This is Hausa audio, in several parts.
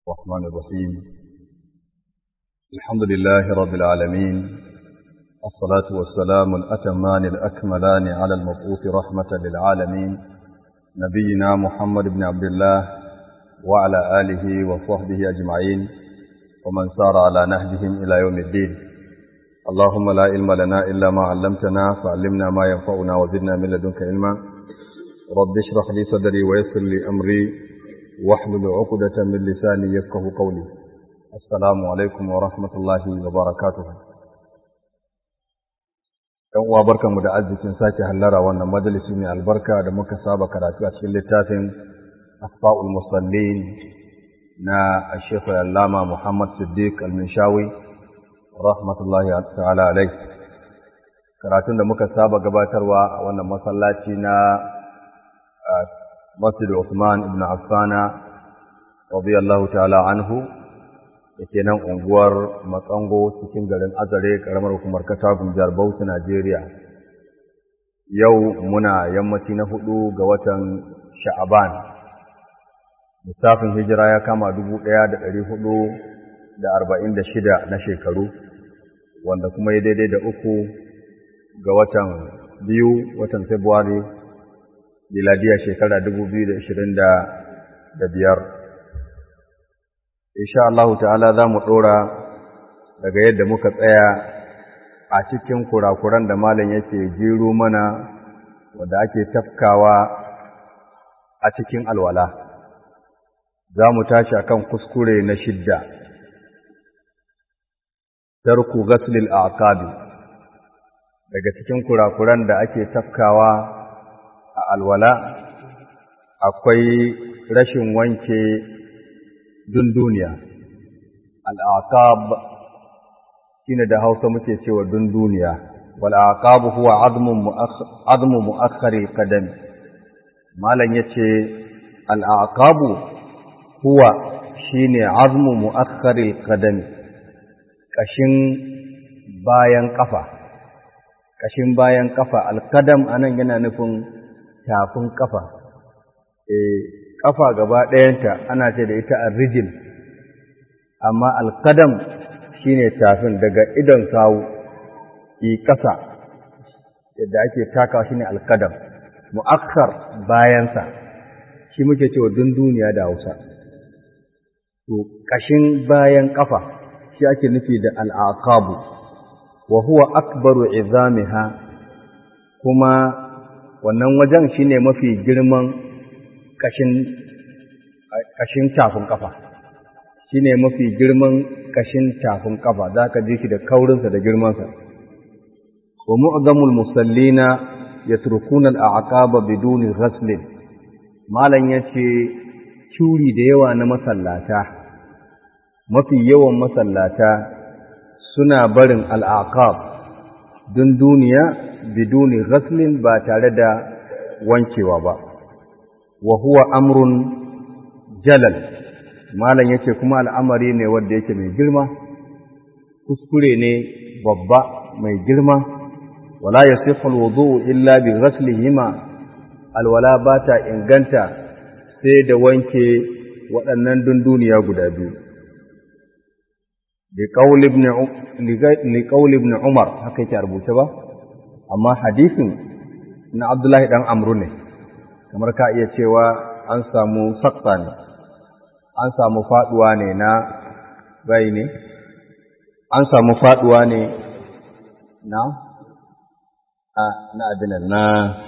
الرحمن الرحيم الحمد لله رب العالمين الصلاة والسلام الأتمان الأكملان على المبعوث رحمة للعالمين نبينا محمد بن عبد الله وعلى آله وصحبه أجمعين ومن سار على نهجهم إلى يوم الدين اللهم لا علم لنا إلا ما علمتنا فعلمنا ما ينفعنا وزدنا من لدنك علما رب اشرح لي صدري ويسر لي أمري واحلل عقدة من لساني يفقه قولي السلام عليكم ورحمة الله وبركاته ‘Yan uwa barkanmu da arzikin sake hallara wannan majalisi mai albarka da muka saba karatu a cikin littafin Asfa'ul Musallin na Sheikh Allama Muhammad Siddiq Al-Minshawi rahmatullahi ta'ala alai. Karatun da muka saba gabatarwa a wannan masallaci na Masjid Uthman ibn Affana radiyallahu ta'ala anhu da ke nan unguwar Matsango cikin garin Azare karamar hukumar Katagun jihar Bauchi Najeriya. Yau muna yammaci na hudu ga watan Sha'aban. Lissafin hijira ya kama dubu ɗaya da ɗari hudu da arba'in da shida na shekaru, wanda kuma ya daidai da uku ga watan biyu watan Fabrairu miladiya shekara dubu biyu da ashirin da biyar. Insha Allah ta'ala za mu ɗora daga yadda muka tsaya a cikin kurakuran da malam yake jiro mana wadda ake tafkawa a cikin alwala. Za mu tashi akan kuskure na shidda, tarku gaslil aqabi daga cikin kurakuran da ake tafkawa a alwala akwai rashin wanke dunduniya al'aqab shine da Hausa muke cewa dunduniya wal aqab huwa admun admu muakhkhari qadam malan yace al aqab huwa shine azmu muakhkhari qadam kashin bayan kafa kashin bayan kafa al qadam anan yana nufin tafin kafa eh kafa gaba ɗayanta ana ce da ita arrijil amma alkadam shine tafin daga idon sawu ki ƙasa yadda ake taka shine alkadam mu'akkar bayansa shi muke cewa dunduniya da Hausa to kashin bayan kafa shi ake nufi da al'aqabu wa huwa akbaru izamiha kuma wannan wajen shine mafi girman kashin kashin tafin kafa shine mafi girman kashin tafin kafa zaka ji shi da kaurinsa da girmansa wa mu'zamul musallina yatrukuna al-a'qaba biduni ghasl malan yace curi da yawa na masallata mafi yawan masallata suna barin al-aqab dun duniya biduni ghaslin ba tare da wankewa ba wa huwa amrun jalal malam yace kuma al'amari ne wanda yake mai girma kuskure ne babba mai girma wala yasihu alwudu illa bi ghaslihima alwala bata inganta sai da wanke waɗannan dunduniya guda biyu li qawli ibn li qawli ibn umar haka yake rubuce ba amma hadisin na abdullahi dan amru ne kamar ka iya cewa an samu sakta ne an samu faduwa ne na bai ne an samu faduwa ne na a na abinan na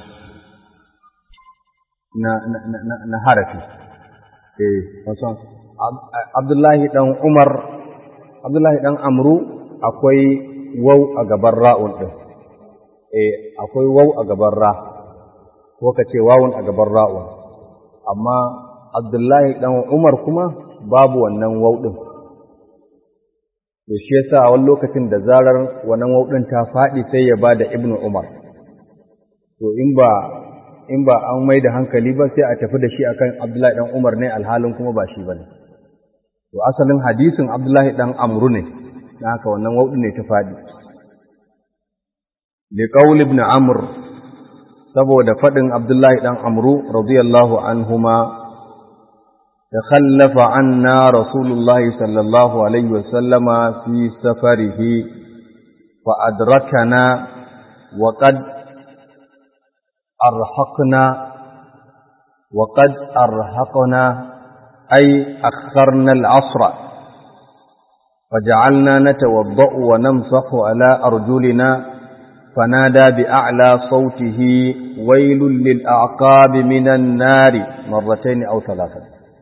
na na na na harafi eh wasan Abdullahi dan Umar Abdullahi dan Amru akwai wau a gaban ra'un din eh akwai wau a gaban ra ko ka ce wawun a gaban ra'un amma Abdullahi ɗan Umar kuma babu wannan wauɗin. To shi yasa a wani lokacin da zarar wannan wauɗin ta faɗi sai ya ba da Ibn Umar. To in ba in ba an mai da hankali ba sai a tafi da shi akan Abdullahi ɗan Umar ne alhalin kuma ba shi bane. To asalin hadisin Abdullahi ɗan Amru ne, na haka wannan wauɗin ne ta faɗi. Liqaul ibn Amr saboda faɗin Abdullahi ɗan Amru radiyallahu anhuma تخلف عنا رسول الله صلى الله عليه وسلم في سفره فأدركنا وقد أرهقنا وقد أرهقنا أي أخرنا العصر فجعلنا نتوضأ ونمسح على أرجلنا فنادى بأعلى صوته ويل للأعقاب من النار مرتين أو ثلاثة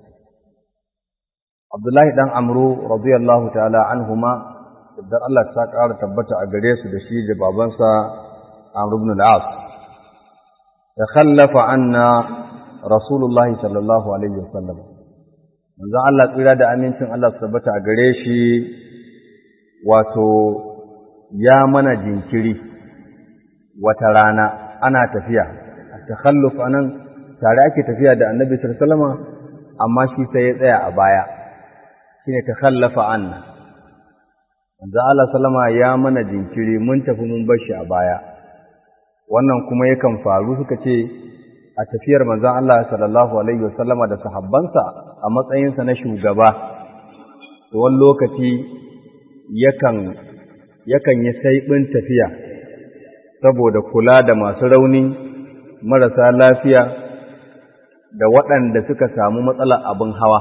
عبد الله بن عمرو رضي الله تعالى عنهما idan Allah ta ƙara tabbata a gare su da shi da babansa Amr ibn al-As takhallafa anna Rasulullah sallallahu alaihi wasallam manzo Allah tsira da amincin Allah su tabbata a gare shi wato ya mana jinkiri wata rana ana tafiya takhalluf anan tare ake tafiya da Annabi sallallahu alaihi wasallam amma shi sai ya tsaya a baya shine takhallafa anna manzo Allah sallama ya mana jinkiri mun tafi mun bar shi a baya wannan kuma yakan faru suka ce a tafiyar manzo Allah sallallahu alaihi wasallama da sahabbansa a matsayinsa na shugaba to wani lokaci yakan yakan yi saibin tafiya saboda kula da masu rauni marasa lafiya da waɗanda suka samu matsalar abin hawa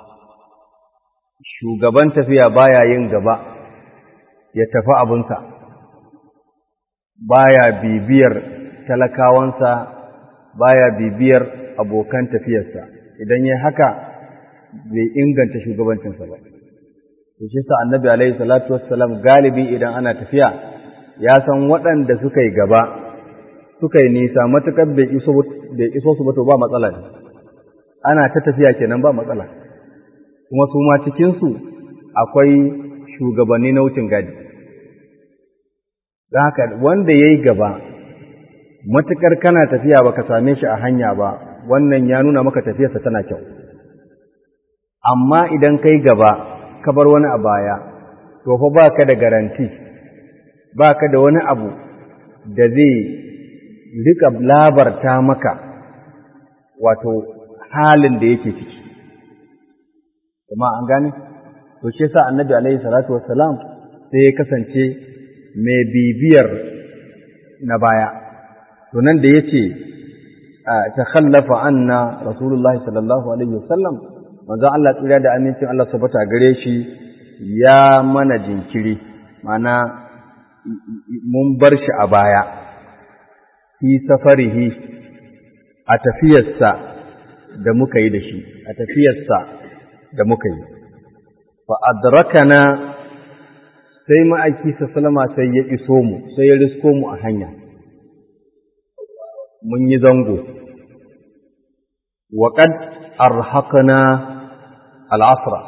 shugaban tafiya baya yin gaba ya tafi abinsa baya bibiyar talakawansa baya bibiyar abokan tafiyarsa idan ya haka bai inganta shugabancinsa ba to shi sa annabi alaihi salatu wassalam galibi idan ana tafiya ya san waɗanda suka yi gaba suka yi nisa matuƙar bai iso su ba to ba matsala ne ana ta tafiya kenan ba matsala kuma su ma cikinsu akwai shugabanni na wucin gadi da haka wanda ya yi gaba matuƙar kana tafiya ba ka same shi a hanya ba wannan ya nuna maka tafiyarsa tana kyau amma idan kai gaba ka bar wani a baya to fa ba ka da garanti ba ka da wani abu da zai rika labarta maka wato halin da yake ciki kuma an gane to shi yasa annabi alaihi salatu wassalam sai ya kasance mai bibiyar na baya to nan da yace takhallafa anna rasulullahi sallallahu alaihi wasallam manzo Allah tsira da amincin Allah subhanahu gare shi ya mana jinkiri mana mun bar shi a baya fi safarihi a tafiyarsa da muka yi da shi a tafiyarsa da muka yi fa adrakana sai ma'aiki sallama sai ya iso mu sai ya risko mu a hanya mun yi zango wa qad arhaqna al'asra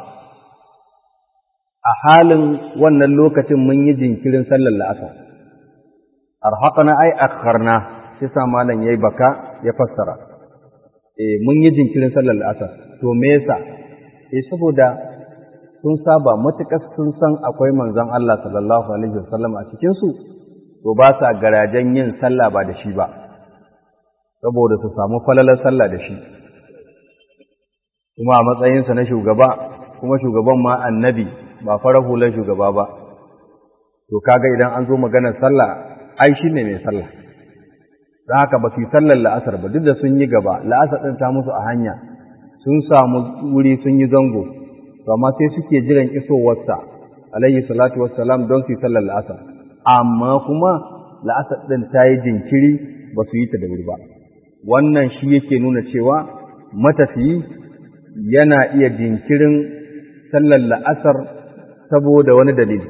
a halin wannan lokacin mun yi jinkirin sallar la'asar arhaqna ai akharna sai sa malam yayi baka ya fassara eh mun yi jinkirin sallar la'asar to me yasa eh saboda sun saba matuƙar sun san akwai manzon Allah sallallahu alaihi wasallam a cikin su to ba sa garajen yin sallah ba da shi ba saboda su samu falalar sallah da shi kuma a matsayinsa na shugaba kuma shugaban ma annabi ba fara hular shugaba ba to kaga idan an zo maganar sallah ai shi ne mai sallah don haka ba su yi sallar la'asar ba duk da sun yi gaba la'asar ɗin ta musu a hanya sun samu wuri sun yi zango to amma sai suke jiran isowarsa alayhi salatu wassalam don su yi sallar la'asar amma kuma la'asar ɗin ta yi jinkiri ba su yi ta da wuri ba wannan shi yake nuna cewa matafiyi yana iya jinkirin sallar la'asar saboda wani dalili.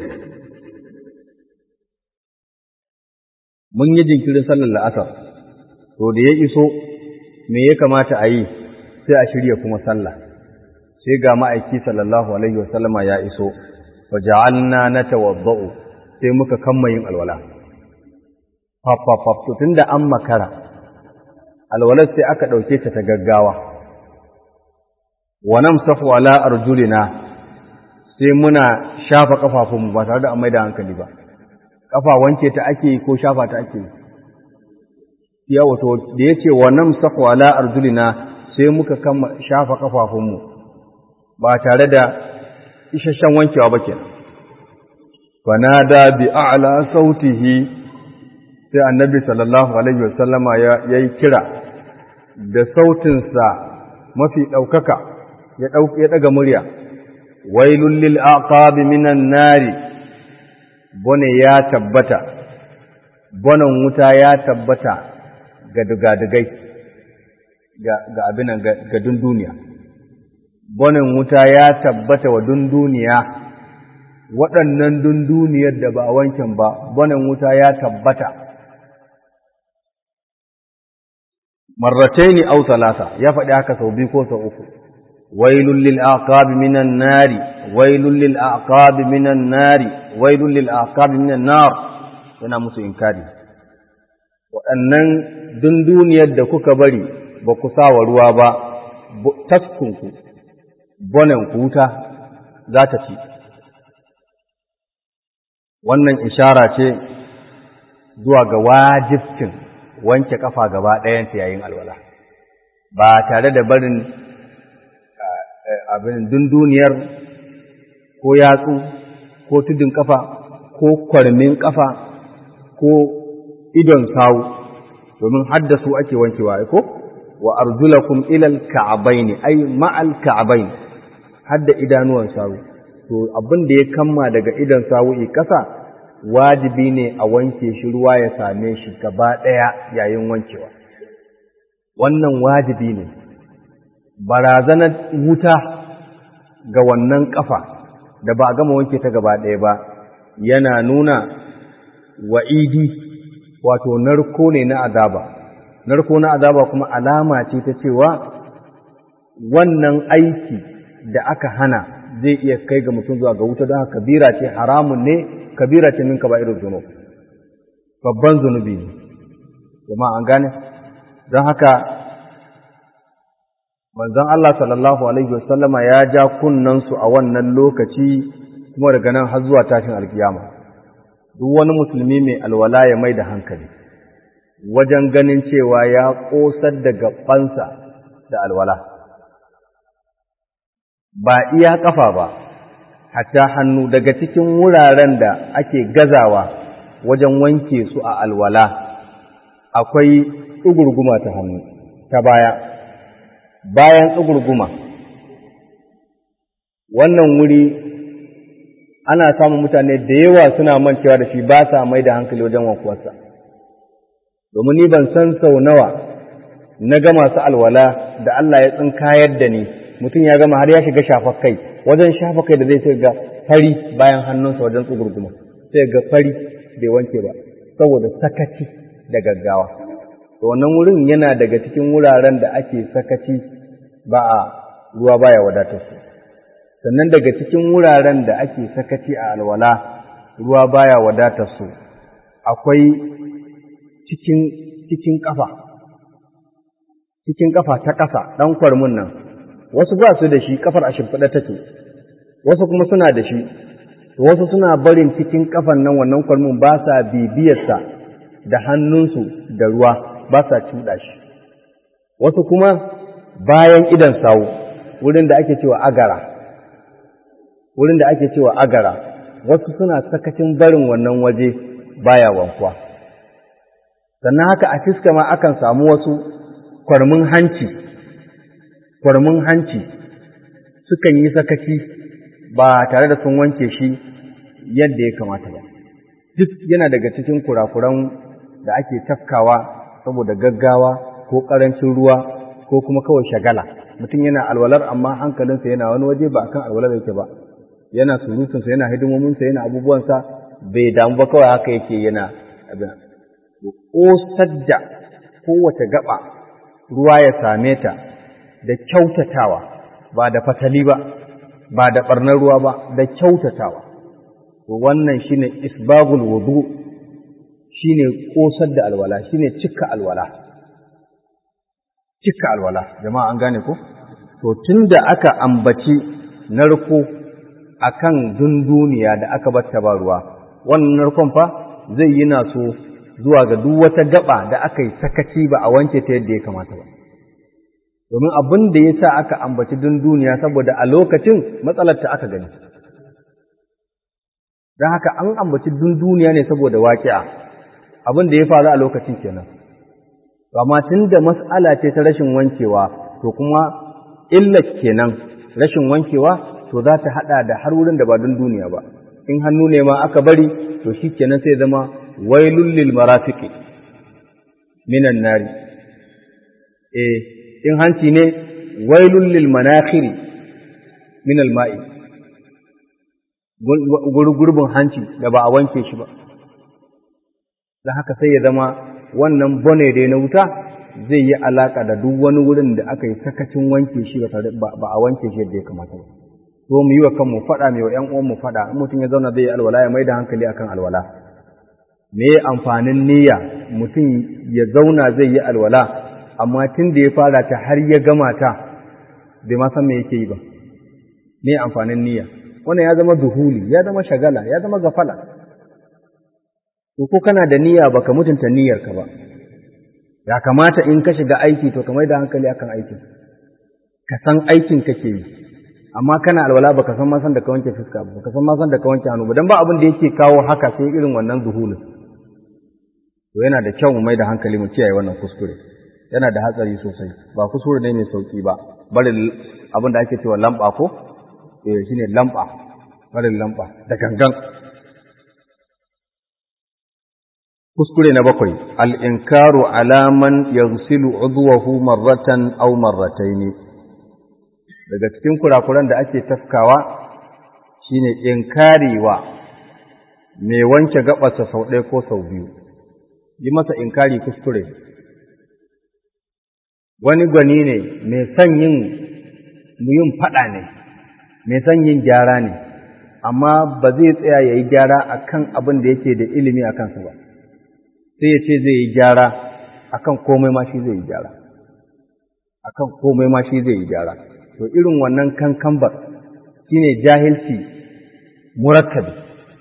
Mun yi jinkirin sallar la'asar, to da ya iso, me ya kamata a yi sai a shirya kuma sallah, sai ga ma'aiki sallallahu Alaihi wasallama ya iso, wa ja'alna na tawabba'u sai muka kamma yin alwala. Fafafaf, tun da an makara, alwalar sai aka ɗauke ta ta gaggawa. wa namsahu ala arjulina sai muna shafa kafafunmu ba tare da an maida hankali ba kafa wanke ta ake ko shafa ta ake ya wato da yace wa namsahu ala arjulina sai muka kama shafa kafafunmu ba tare da isasshen wankewa ba kenan fanada bi a'la sautihi sai annabi sallallahu alaihi wasallama ya yi kira da sautinsa mafi ɗaukaka ya ɗaga murya wailul lil aqabi minan nari bone ya tabbata bonan wuta ya tabbata ga dugadugai ga abinan ga dunduniya bonan wuta ya tabbata wa dunduniya waɗannan dunduniyar da ba a wankin ba bonan wuta ya tabbata marrataini aw talata ya faɗi haka sau biyu ko sau uku wailul lil aqabi minan nari wailul lil aqabi minan nari wailul lil aqabi minan nar yana musu inkari waɗannan dunduniyar da kuka bari ba ku sa wa ruwa ba taskunku bonen ku wuta za ta ci wannan ishara ce zuwa ga wajibcin wanke kafa gaba ɗayanta yayin alwala ba tare da barin abin dunduniyar ko yatsu ko tudun kafa ko kwarmin kafa ko idon sawu domin haddasu ake wankewa ko wa arjulakum ilal ka'abaini ay ma'al ka'abaini hadda idanuwan sawu to abin da ya kamma daga idon sawu kasa wajibi ne a wanke shi ruwa ya same shi gaba ɗaya yayin wankewa. Wannan wajibi ne, barazanar wuta ga wannan ƙafa da ba a gama wanke ta gaba ɗaya ba, yana nuna wa'idi wato narko ne na azaba. Narko na azaba kuma alama ce ta cewa wannan aiki da aka hana zai iya kai ga mutum zuwa ga wuta don haka kabira ce haramun ne kabira ce min kaba'irul zunub babban zunubi ne kuma an gane don haka manzon Allah sallallahu alaihi wasallama ya ja kunnansu a wannan lokaci kuma daga nan har zuwa tashin alkiyama duk wani musulmi mai alwala ya mai da hankali wajen ganin cewa ya ƙosar da gabansa da alwala ba iya ƙafa ba hatta hannu daga cikin wuraren da ake gazawa wajen wanke su a alwala akwai tsugurguma ta hannu ta baya bayan tsugurguma wannan wuri ana samun mutane da yawa suna mancewa da shi ba sa mai da hankali wajen wankuwarsa domin ni ban san sau nawa na ga masu alwala da Allah ya tsinkayar da ni mutum ya gama har ya shiga shafa kai wajen shafa kai da zai sai ga fari bayan hannunsa wajen tsugurguma sai ga fari bai wanke ba saboda sakaci da gaggawa to wannan wurin yana daga cikin wuraren da ake sakaci ba a ruwa baya wadatar su sannan daga cikin wuraren da ake sakaci a alwala ruwa baya wadatar su akwai cikin cikin kafa cikin kafa ta ƙasa ɗan kwarmin nan wasu ba su da shi kafar a shimfiɗa take wasu kuma suna da shi wasu suna barin cikin kafan nan wannan kwalmin ba sa bibiyarsa da hannunsu da ruwa ba sa cuɗa shi wasu kuma bayan idan sawu wurin da ake cewa agara wurin da ake cewa agara wasu suna sakacin barin wannan waje baya wankuwa sannan haka a fiska ma akan samu wasu kwarmin hanci kwarmin hanci sukan yi sakaci ba tare da sun wanke shi yadda ya kamata ba duk yana daga cikin kurakuran da ake tafkawa saboda gaggawa ko ƙarancin ruwa ko kuma kawai shagala mutum yana alwalar amma hankalinsa yana wani waje ba kan alwalar yake ba yana surutunsa yana hidimominsa yana abubuwansa bai damu ba kawai haka yake yana abin ƙosar da kowace gaba ruwa ya same ta da kyautatawa ba da fatali ba ba da ɓarnar ruwa ba da kyautatawa to wannan shine isbagul wudu shine kosar da alwala shine cika alwala cika alwala jama'a an gane ko to tunda aka ambaci narko akan dunduniya da aka batta ba ruwa wannan narkon fa zai yi naso zuwa ga duk wata gaba da aka yi sakaci ba a wanke ta yadda ya kamata ba domin abin da ya sa aka ambaci duniya saboda a lokacin matsalar ta aka gani don haka an ambaci duniya ne saboda waƙi'a abin da ya faru a lokacin kenan amma tun da mas'ala ce ta rashin wankewa to kuma illa kenan rashin wankewa to za ta haɗa da har wurin da ba don duniya ba in hannu ne ma aka bari to shi kenan sai zama wailul lil marafiqi minan nari eh in hanci ne wailul lil manakhiri min al ma'i gurbin hanci da ba a wanke shi ba da haka sai ya zama wannan bone da na wuta zai yi alaka da duk wani wurin da aka yi sakacin wanke shi ba a wanke shi yadda ya kamata ba so mu yi wa kanmu faɗa mai wa ‘yan uwanmu faɗa in mutum ya zauna zai yi alwala ya mai da hankali akan alwala me amfanin niyya mutum ya zauna zai yi alwala amma tun da ya fara ta har ya gama ta bai ma san me yake yi ba me amfanin niyya wannan ya zama duhuli ya zama shagala ya zama gafala to ko kana da niyya baka mutunta niyyarka ba ya kamata in ka shiga aiki to ka mai da hankali akan aikin ka san aikin kake yi amma kana alwala baka san ma san da ka wanke fuska ba baka san ma san da ka wanke hannu ba dan ba abin da yake kawo haka sai irin wannan zuhulin to yana da kyau mu mai da hankali mu kiyaye wannan kuskure yana da hatsari sosai ba kuskure ne mai sauki ba bari abin da ake cewa lamba ko eh shine lamba bari lamba da gangan kuskure na bakwai al-inkaru ala man yaghsilu udwahu marratan aw marrataini daga cikin kurakuran da ake tafkawa shine inkarewa mai wanke gabarsa sau ɗaya ko sau biyu yi masa inkari kuskure wani gwani ne mai son yin yin faɗa ne mai son yin gyara ne amma ba zai tsaya ya yi gyara a kan abin da yake da ilimi a kansu ba sai ya ce zai yi gyara a kan komai ma shi zai yi gyara a kan komai ma shi zai yi gyara to irin wannan kankambar shine jahilci murakkabi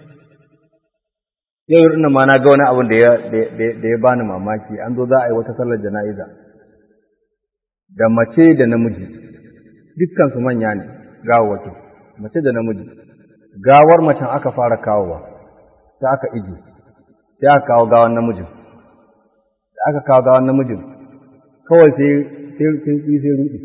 yau ina ma na ga wani abin da ya bani mamaki an zo za a yi wata sallar jana'iza da mace da namiji dukkan su manya ne gawawaki mace da namiji gawar macen aka fara kawowa sai aka iji sai aka kawo gawan namijin da aka kawo gawan namijin kawai sai sai sai rudi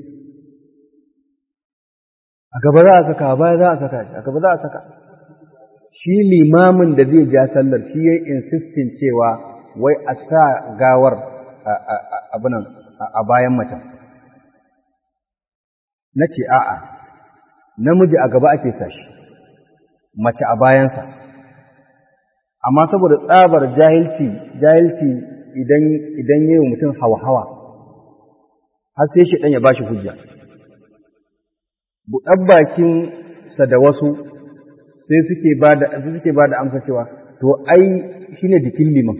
a gaba za a saka a baya za a saka shi a gaba za a saka shi limamin da zai ja sallar shi ya insistin cewa wai a sa gawar abinan a bayan macen na ce a'a namiji a gaba ake sa shi mace a bayansa amma saboda tsabar jahilci jahilci idan idan yayi mutum hawa-hawa har sai shi dan ya bashi hujja buɗar bakinsa da wasu sai suke ba da suke ba da amsa cewa to ai shine jikin liman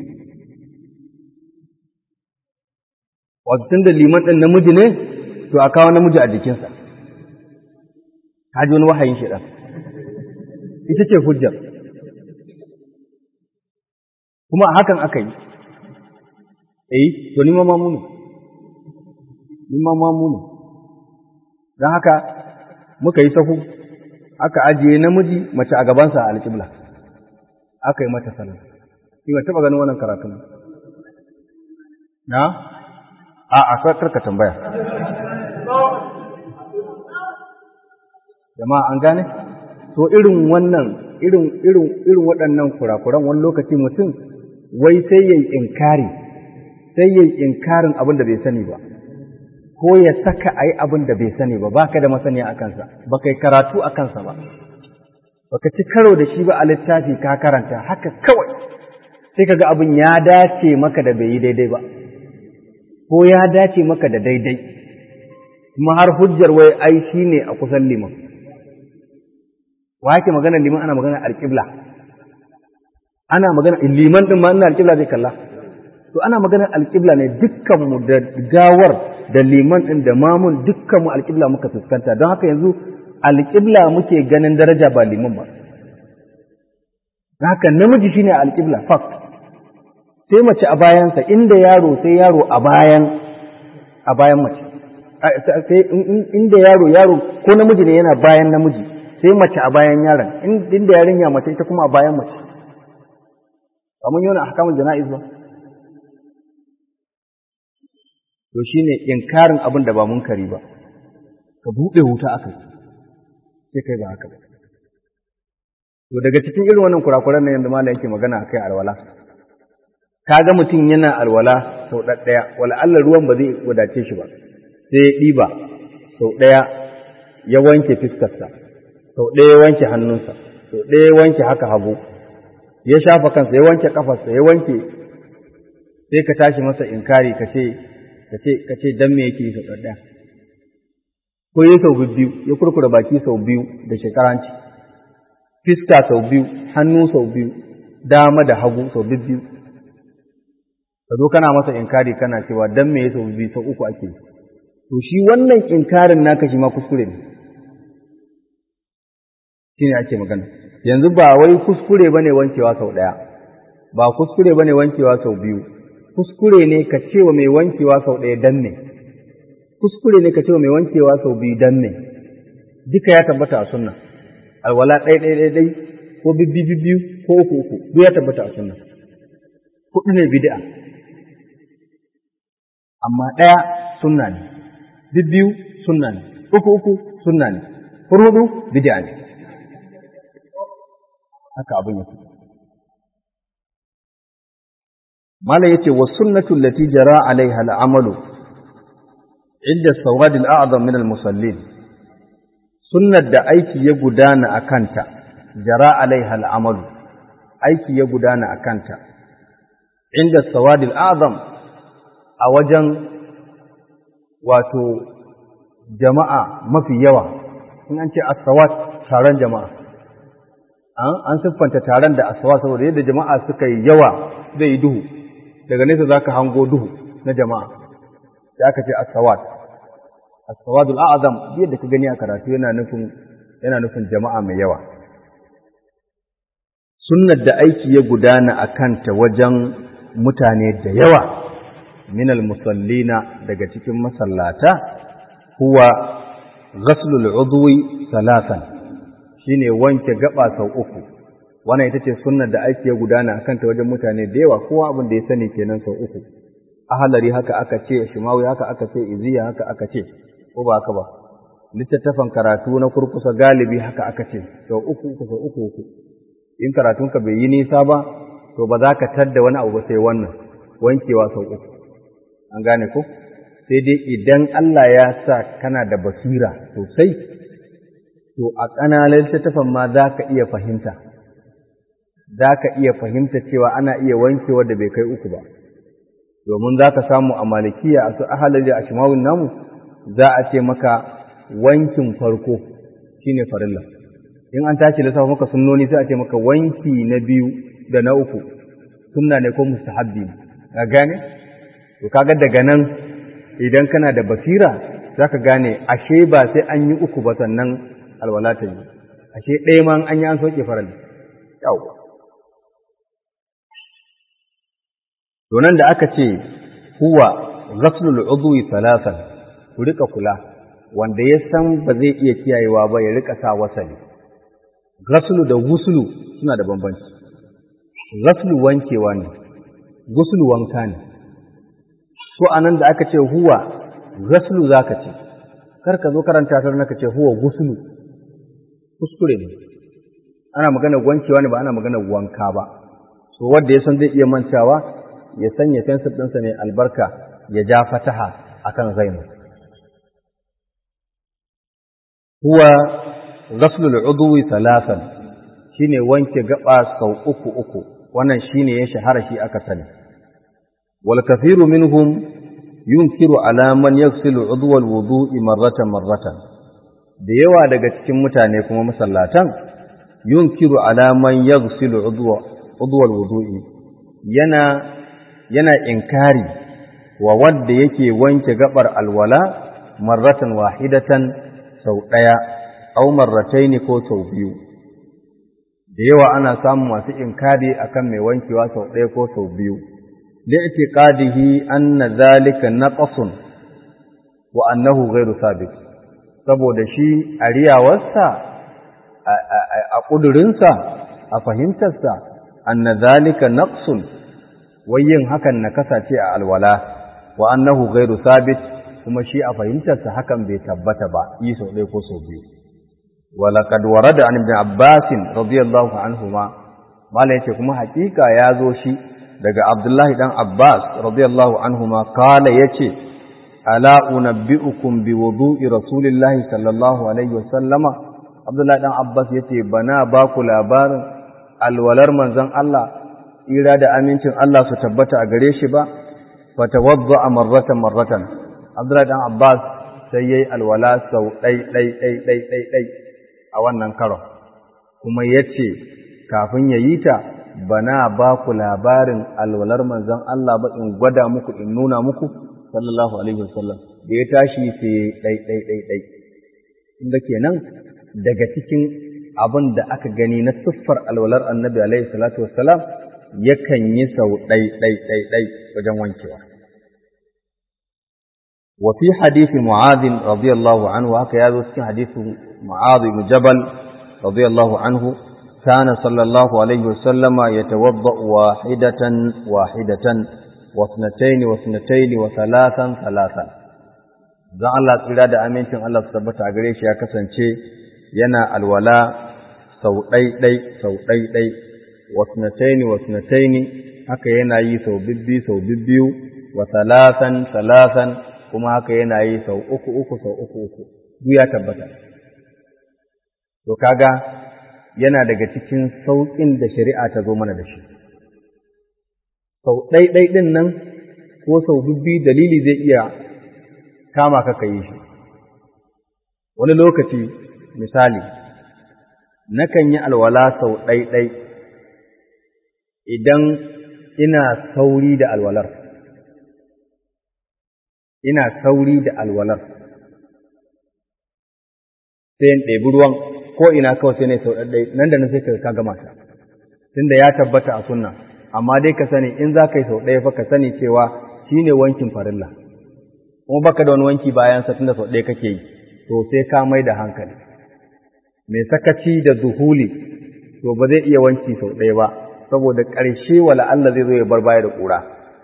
wato tunda liman ɗin namiji ne to a kawo namiji a jikinsa kaji wani wahayin shi ita ce hujjar kuma hakan aka yi eh to ni ma mamu ne ni ma mamu ne don haka muka yi sahu aka ajiye namiji mace a gabansa a alƙibla aka yi mata sallah shi ba taɓa ganin wannan karatun na a a karka tambaya jama'a an gane to irin wannan irin irin irin waɗannan kurakuran wani lokaci mutum wai sai yayi inkari sai yayi inkarin abin da bai sani ba ko ya saka a yi abin da bai sani ba baka da masaniya a kansa ba kai karatu a kansa ba baka ci karo da shi ba a littafi ka karanta haka kawai sai kaga abin ya dace maka da bai yi daidai ba ko ya dace maka da daidai kuma har hujjar wai ai shi ne a kusan liman wa yake magana liman ana magana alƙibla ana magana liman din ma ina alƙibla zai kalla to ana maganar alƙibla ne dukkanmu da gawar da liman ɗin da mamun dukkanmu alƙibla muka fuskanta don haka yanzu alƙibla muke ganin daraja ba liman ba don haka namiji shine alƙibla fact sai mace a bayansa inda yaro sai yaro a bayan a bayan mace sai inda yaro yaro ko namiji ne yana bayan namiji sai mace a bayan yaron inda yarinya mace ita kuma a bayan mace kamar yana ahkamul jana'iz ba to shine inkarin abin da ba munkari ba ka buɗe wuta aka sai kai ba haka ba to daga cikin irin wannan kurakuran nan yanzu malam yake magana akai alwala kaga mutum yana alwala sau ɗaya wala Allah ruwan ba zai wadace shi ba sai ya ɗiba sau ɗaya ya wanke fiskarsa sau ɗaya ya wanke hannunsa sau ɗaya ya wanke haka hagu ya shafa kansa ya wanke kafarsa ya wanke sai ka tashi masa inkari ka ce ka ce ka ce dan me yake sau ɗaya ko ya sau biyu ya kurkura baki sau biyu da shekaranci fiska sau biyu hannu sau biyu dama da hagu sau biyu ka zo kana masa inkari kana cewa dan me ya sau biyu sau uku ake to shi wannan inkarin naka shi ma kuskure ne shine ake magana yanzu ba wai kuskure bane wankewa sau ɗaya ba kuskure bane wankewa sau biyu kuskure ne ka ce wa mai wankewa sau ɗaya dan ne kuskure ne ka ce wa mai wankewa sau biyu dan ne duka ya tabbata a sunna alwala ɗaya ɗaya ɗaya ɗai ko bibbi bibbiyu ko uku uku duk ya tabbata a sunna huɗu ne bid'a amma ɗaya sunna ne bibbiyu sunna ne uku uku sunna ne huɗu bid'a ne haka abin yake mala yace wa sunnatu allati jara alaiha al'amalu inda sawad al'azam min al-musallin sunnar da aiki ya gudana akanta jara alaiha al'amalu aiki ya gudana akanta inda sawad al'azam a wajen wato jama'a mafi yawa in an ce as-sawad taron jama'a an siffanta taron da aswa saboda yadda jama'a suka yi yawa zai yi duhu daga nesa za ka hango duhu na jama'a da aka ce asawad asawadul a'azam yadda ka gani a karatu yana nufin yana nufin jama'a mai yawa sunnar da aiki ya gudana a kanta wajen mutane da yawa minal musallina daga cikin masallata huwa ghaslul udwi salasan shine wanke gaba sau uku wannan ita ce sunnar da ake gudana akan ta wajen mutane da yawa kowa abin da ya sani kenan sau uku ahalari haka aka ce shimawi haka aka ce iziya haka aka ce ko ba haka ba littattafan karatu na kurkusa galibi haka aka ce sau uku uku sau uku uku in karatunka bai yi nisa ba to ba za ka tadda wani abu ba sai wannan wankewa sau uku an gane ko sai dai idan Allah ya sa kana da basira sosai to a ƙananan littattafan ma za ka iya fahimta, za ka iya fahimta cewa ana iya wankewa da bai kai uku ba, domin za ka samu a malikiya a su ahalar da a shimawun namu za a ce maka wankin farko shi ne farilla. In an tashi lissafa maka sunnoni sai a ce maka wanki na biyu da na uku, sunna ne ko mustahabbi ne, ka gane? To kaga daga nan idan kana da basira za ka gane ashe ba sai an yi uku ba sannan alwala ta yi ashe ɗaya ma an yi an soke faral yau to nan da aka ce huwa ghaslul udwi thalathan ku rika kula wanda ya san ba zai iya kiyayewa ba ya rika sa wasali ghaslu da guslu suna da bambanci ghaslu wankewa ne guslu wanka ne so anan da aka ce huwa ghaslu zaka ce kar ka zo karanta ta naka ce huwa guslu kuskure ne ana magana wankewa ne ba ana magana wanka ba so wanda ya san zai iya mantawa ya sanya fensir ɗinsa mai albarka ya ja fataha akan zainu huwa ghaslul udwi thalathan shine wanke gaba sau uku uku wannan shine ya shahara shi aka sani wal kathiru minhum yunkiru ala man yaghsilu udwa al wudu'i marratan marratan da yawa daga cikin mutane kuma masallatan yunkiru ala man yaghsilu udwa udwa alwudu'i yana yana inkari wa wanda yake wanke gabar alwala marratan wahidatan sau daya aw marrataini ko sau biyu da yawa ana samun masu inkari akan mai wankewa sau daya ko sau biyu li'tiqadihi anna dhalika naqsun wa annahu ghairu sabit saboda shi a riyawarsa a ƙudurinsa a fahimtarsa anna zalika naqsun wayin hakan na kasace a alwala wa annahu ghairu sabit kuma shi a fahimtarsa hakan bai tabbata ba yi sau ɗaya ko sau biyu walaqad warada an ibn abbas radiyallahu anhuma mala yace kuma hakika ya zo shi daga abdullahi dan abbas radiyallahu anhuma kala yace ala unabbiukum bi wudu'i rasulillahi sallallahu alaihi wasallama abdullahi dan abbas yace bana ba ku labarin alwalar manzon Allah ira da amincin Allah su tabbata a gare shi ba fatawadda marratan marratan abdullahi dan abbas sai yayi alwala sau dai dai dai dai dai dai a wannan karon kuma yace kafin yayi ta bana ba ku labarin alwalar manzon Allah ba in gwada muku in nuna muku sallallahu alaihi wasallam da ya tashi sai dai dai dai dai inda kenan daga cikin abin da aka gani na siffar alwalar annabi alaihi salatu wassalam yakan yi sau ɗai ɗai ɗai ɗai wajen wankewa wa fi hadisi mu'adh radiyallahu anhu haka ya zo cikin hadisi mu'adh ibn jabal radiyallahu anhu كان صلى الله عليه وسلم يتوضأ واحدة واحدة واثنتين واثنتين وثلاثا ثلاثا dan Allah tsira da amincin Allah su tabbata a gare shi ya kasance yana alwala sau ɗai-ɗai sau ɗai-ɗai wasnataini wasnataini haka yana yi sau bibbi sau bibbiyu wa salasan salasan kuma haka yana yi sau uku uku sau uku uku duk ya tabbata to kaga yana daga cikin sauƙin da shari'a ta zo mana da shi sau ɗai-ɗai ɗin nan ko sau bibbi dalili zai iya kama ka ka yi shi wani lokaci misali nakan yi alwala sau ɗai-ɗai idan ina sauri da alwalar ina sauri da alwalar sai in ɗebi ruwan ko ina kawai sai ne sau ɗai nan da nan sai ka gama ta tunda ya tabbata a sunna amma dai ka sani in za ka yi sau ɗaya fa ka sani cewa shi ne wankin farilla kuma baka da wani wanki bayan sa tunda sau ɗaya kake yi to sai ka mai da hankali mai sakaci da zuhuli to ba zai iya wanki sau ɗaya ba saboda ƙarshe wala Allah zai zo ya bar baya da ƙura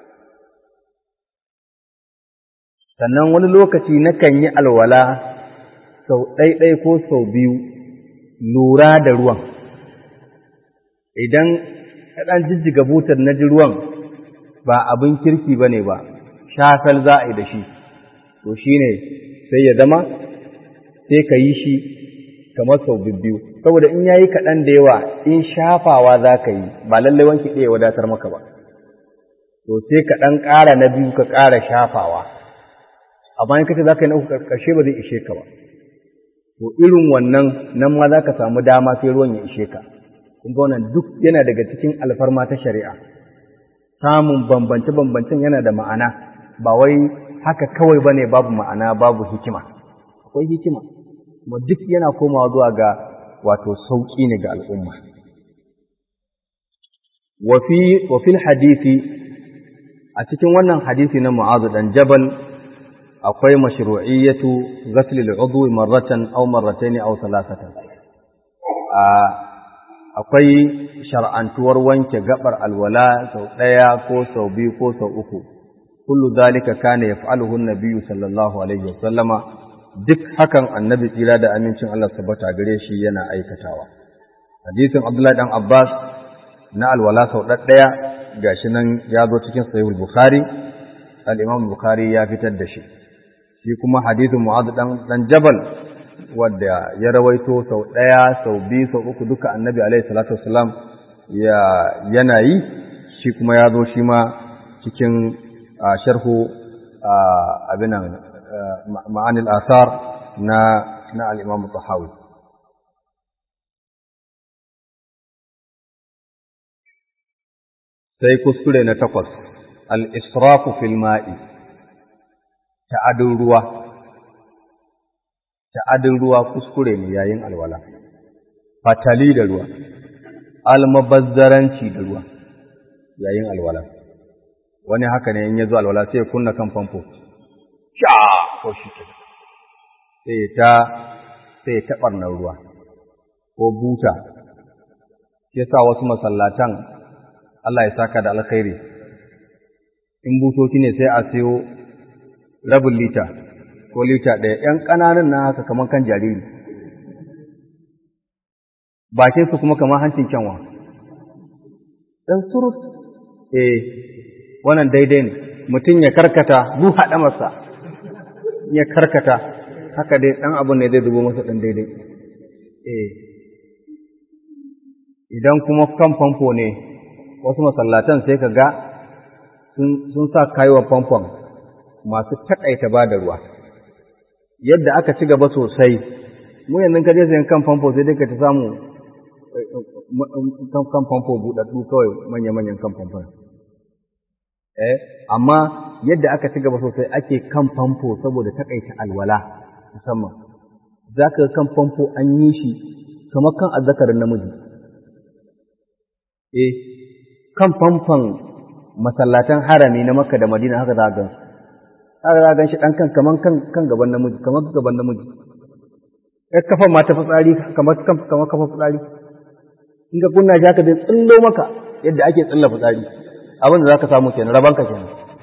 sannan wani lokaci nakan yi alwala sau ɗaiɗai ko sau biyu lura da ruwan idan ɗan jijjiga butar na ji ruwan ba abin kirki ba ne ba shafal za a yi da shi to shi ne sai ya zama sai ka yi shi kamar sau biyu saboda in yayi kaɗan da yawa in shafawa za ka yi ba lallai wanki ɗaya wadatar maka ba to sai ka ɗan ƙara na biyu ka ƙara shafawa amma in kace za ka yi na uku ƙarshe ba zai ishe ka ba to irin wannan nan ma za ka samu dama sai ruwan ya ishe ka kun ga wannan duk yana daga cikin alfarma ta shari'a samun bambance-bambancen yana da ma'ana ba wai haka kawai bane babu ma'ana babu hikima akwai hikima kuma duk yana komawa zuwa ga wato sauƙi ne ga al'umma wa fil hadisi a cikin wannan hadisi na mu'azu dan jabal akwai mashru'iyyatu ghasl al-udwi marratan aw marratayn aw thalathatan akwai shar'antuwar wanke gabar alwala sau ɗaya ko sau biyu ko sau uku kullu zalika kana yaf'aluhu an-nabiyyu sallallahu alaihi wa sallama duk hakan annabi tsira da amincin Allah tabbata gare shi yana aikatawa hadisin Abdullahi dan Abbas na alwala sau ɗaya gashi nan ya zo cikin sahihul bukhari al-imam bukhari ya fitar da shi shi kuma hadisin mu'adh dan dan jabal wadda ya rawaito sau ɗaya sau biyu sau uku duka annabi alaihi salatu wasalam ya yana yi shi kuma ya zo shi ma cikin sharhu abinan ma'anil asar na na al-imam tahawi sai kuskure na takwas al-israfu fil ma'i ta'adin ruwa ta'adin ruwa kuskure ne yayin alwala fatali da ruwa almabazzaranci da ruwa yayin alwala wani haka ne in ya zo alwala sai ya kunna kan famfo sha ko shi ke sai ta sai ta ɓarnar ruwa ko buta shi sa wasu masallatan Allah ya saka da alkhairi in butoci ne sai a sayo rabin lita ko lita ɗaya ‘yan ƙananan na haka kamar kan jariri bakin su kuma kamar hancin kyanwa ɗan surut eh wannan daidai ne mutum ya karkata bu haɗa masa ya karkata haka dai ɗan abu ne zai zubo masa ɗan daidai eh idan kuma kan famfo ne wasu masallatan sai ka ga sun sa kayuwa famfon masu taƙaita ba da ruwa yadda aka ci gaba sosai mu yanzu ka je sayan kan famfo sai dai ka ta samu kan famfo buɗaɗɗu kawai manya-manyan kan famfon eh amma yadda aka ci gaba sosai ake kan famfo saboda taƙaita alwala musamman za ka kan famfo an yi shi kamar kan azzakarin namiji eh kan famfon masallatan harami na makka da madina haka za a gan haka za a gan shi ɗan kan kaman kan gaban namiji kamar gaban namiji ya kafan ma ta fitsari kamar kamar kafa fitsari in ka kunna shi haka zai tsillo maka yadda ake tsilla fitsari abin da za ka samu kenan rabanka kenan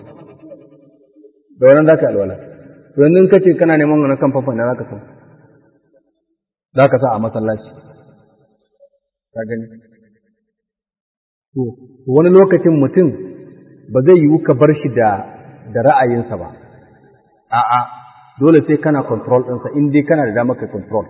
da wannan za ka alwala to yanzu in ka ce kana neman wani kan famfon na za ka sa za ka sa a masallaci ka gani to wani lokacin mutum ba zai yiwu ka bar shi da da ra'ayinsa ba a'a dole sai kana control ɗinsa in dai kana da damar ka control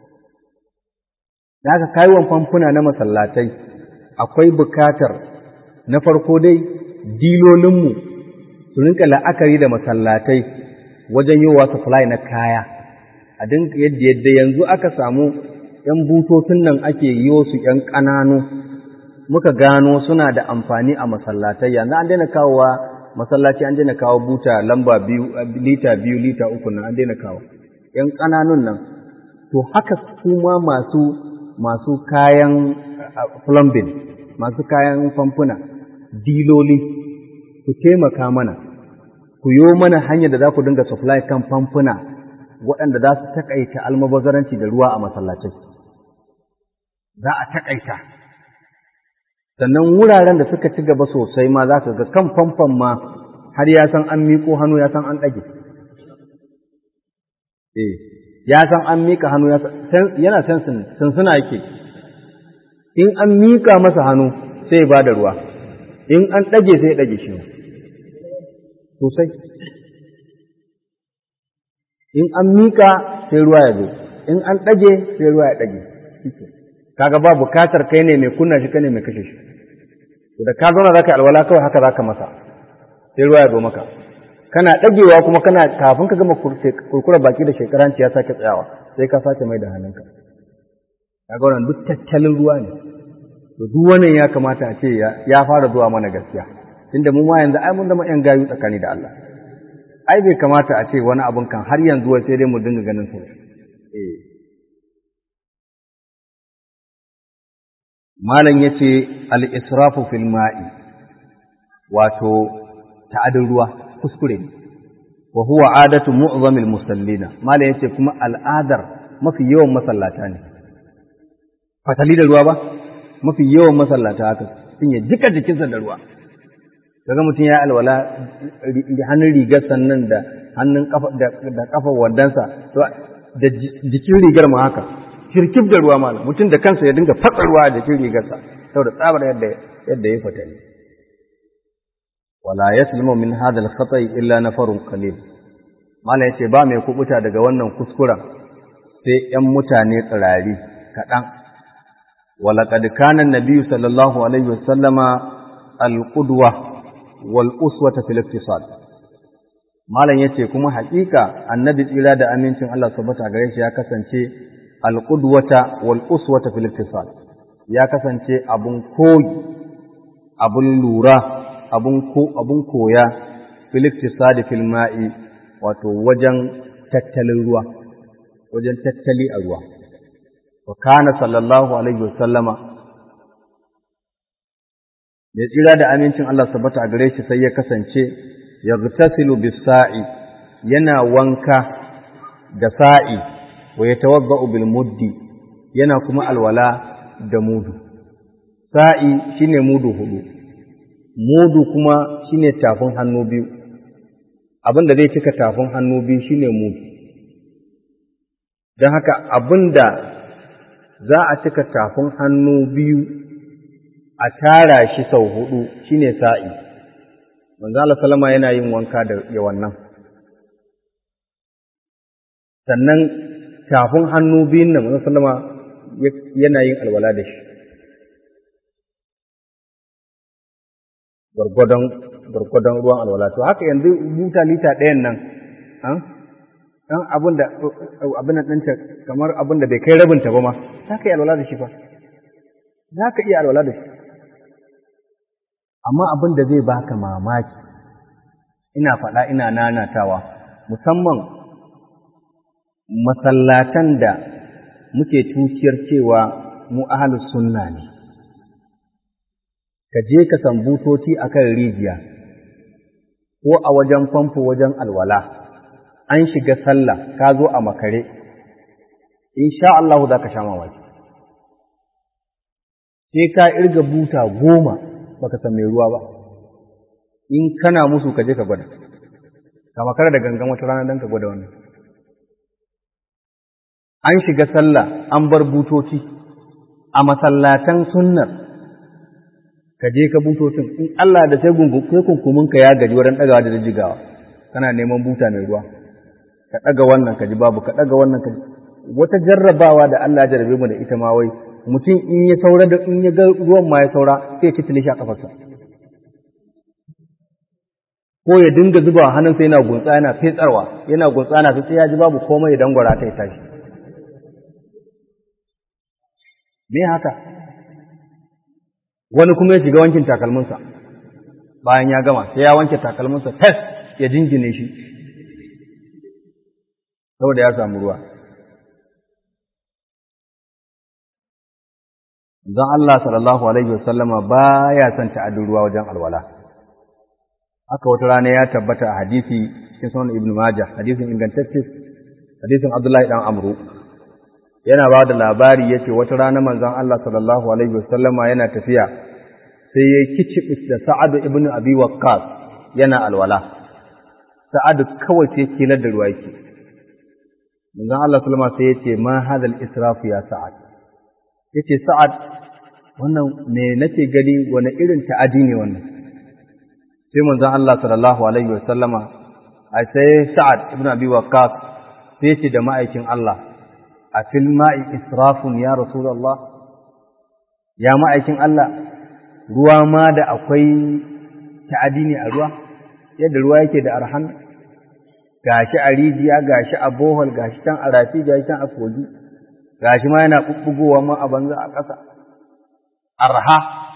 da haka kayuwan famfuna na masallatai akwai bukatar na farko dai dilolinmu su rinka la'akari da masallatai wajen yiwa supply na kaya a dinka yadda yadda yanzu aka samu ‘yan butotun nan ake yi su ‘yan ƙananu muka gano suna da amfani a masallatai yanzu an daina kawowa masallaci an daina kawo buta lamba biyu lita biyu lita uku nan an daina kawo ‘yan ƙananun nan to haka kuma masu masu kayan plumbing masu kayan famfuna diloli ku taimaka mana ku yo mana hanyar da za ku dinga supply kan famfuna waɗanda za su taƙaita almabazaranci da ruwa a masallacai za a taƙaita sannan wuraren da suka ci gaba sosai ma za ka ga kan famfon ma har ya san an miƙo hannu ya san an ɗage eh ya san an miƙa hannu yana sensin sinsina yake in an miƙa masa hannu sai ba da ruwa in an ɗage sai ya ɗage shi sosai in an miƙa sai ruwa ya zo in an ɗage sai ruwa ya ɗage kaga ba bukatar kai ne mai kunna shi kai ne mai kashe shi to da ka zauna zaka alwala kawai haka zaka masa sai ruwa ya zo maka kana ɗagewa kuma kana kafin ka gama kurkura baki da shekaranci ya sake tsayawa sai ka sake mai da hannunka kaga wannan duk tattalin ruwa ne to duk wannan ya kamata a ce ya fara zuwa mana gaskiya tunda mu ma yanzu ai mun zama yan gayu tsakani da Allah ai bai kamata a ce wani abun kan har yanzu sai dai mu dinga ganin su eh malam yace al-israfu fil ma'i wato ta'adin ruwa kuskure ne wa huwa adatu mu'zamil musallina malam yace kuma al'adar mafi yawan masallata ne fatali da ruwa ba mafi yawan masallata haka sun ya jika jikinsa da ruwa kaga mutum ya alwala hannun rigar sannan da hannun kafa da kafa wandansa da jikin rigar ma haka shirkif da ruwa malam mutum da kansa ya dinga fatsa ruwa a jikin rigarsa saboda tsabar yadda yadda ya fita ne wala yaslimu min hadha al-khata'i illa nafarun qalil malam yace ba mai kubuta daga wannan kuskuren sai ƴan mutane tsirari kaɗan ولقد كان النبي صلى الله عليه وسلم القدوة والأسوة في الاقتصاد malam yace kuma haƙiƙa annabi tsira da amincin Allah subhanahu gare shi ya kasance alqudwata wal uswata fil iktisad ya kasance abun koyi abun lura abun ko abun koya fil iktisad fil ma'i wato wajen tattalin ruwa wajen tattali a ruwa wa kana sallallahu alaihi wasallama mai tsira da amincin Allah sabata a gare shi sai ya kasance ya gtasilu bisa'i yana wanka da sa'i wa ya tawazza'u bil muddi yana kuma alwala da mudu sa'i shine mudu hudu mudu kuma shine tafin hannu biyu abin da zai cika tafin hannu biyu shine mudu don haka abin da za a cika tafin hannu biyu a tara shi sau hudu shine sa'i manzo Allah sallama yana yin wanka da ya wannan sannan tafin hannu biyun nan manzo sallama yana yin alwala da shi gwargwadon gwargwadon ruwan alwala to haka yanzu buta lita ɗayan nan dan abin da abin nan ɗinta kamar abin da bai kai rabinta ba ma za ka yi alwala da shi fa za ka iya alwala da shi amma abin da zai baka mamaki ina faɗa ina nanatawa musamman masallatan da muke tuciyar cewa mu ahalus sunna ne ka je ka san butoci akan rijiya ko a wajen famfo wajen alwala an shiga sallah ka zo a makare insha Allah za ka sha mamaki sai ka irga buta goma baka san mai ruwa ba in kana musu ka je ka gwada ka makara da gangan wata rana don ka gwada wannan an shiga sallah an bar butoci a masallatan sunnar ka je ka butocin in Allah da sai kunkumin ka ya gaji wurin ɗagawa da jigawa kana neman buta mai ruwa ka ɗaga wannan ka ji babu ka ɗaga wannan ka ji wata jarrabawa da Allah ya jarrabe mu da ita ma wai mutum in ya saura da in ya ga ruwan ma ya saura sai ya ci shi a kafarsa ko ya dinga zuba hannunsa yana gunsa yana fetsarwa yana gunsa yana sai ya ji babu komai ya dangwara ta ya tashi me haka wani kuma ya shiga wankin takalminsa bayan ya gama sai ya wanke takalminsa fes ya jingine shi saboda ya samu ruwa Zan Allah sallallahu Alaihi wasallama ba ya son ta'adin ruwa wajen alwala. Haka wata rana ya tabbata a hadisi cikin sunan Ibn Majah, hadisin ingantacce, hadisin Abdullahi ɗan Amru. Yana ba da labari ya ce wata rana manzon Allah sallallahu Alaihi wasallama yana tafiya, sai ya kici da Sa'adu ibn Abi Waqqas yana alwala. Sa'adu kawai sai kilar da ruwa yake. Manzon Allah sallama sai ya ce ma hadal israfu ya Sa'ad. ya ce sa'ad wannan me nake gani wani irin ta'adi ne wannan sai manzon Allah sallallahu alaihi wasallama a sai sa'ad ibn abi waqqas sai ce da ma'aikin Allah a fil ma'i israfun ya rasulullah ya ma'aikin Allah ruwa ma da akwai ta'adi ne a ruwa yadda ruwa yake da arhan gashi a rijiya gashi a bohol gashi can a rafi gashi can a kogi gashi ma yana ɓuɓɓugowa ma a banza a ƙasa arha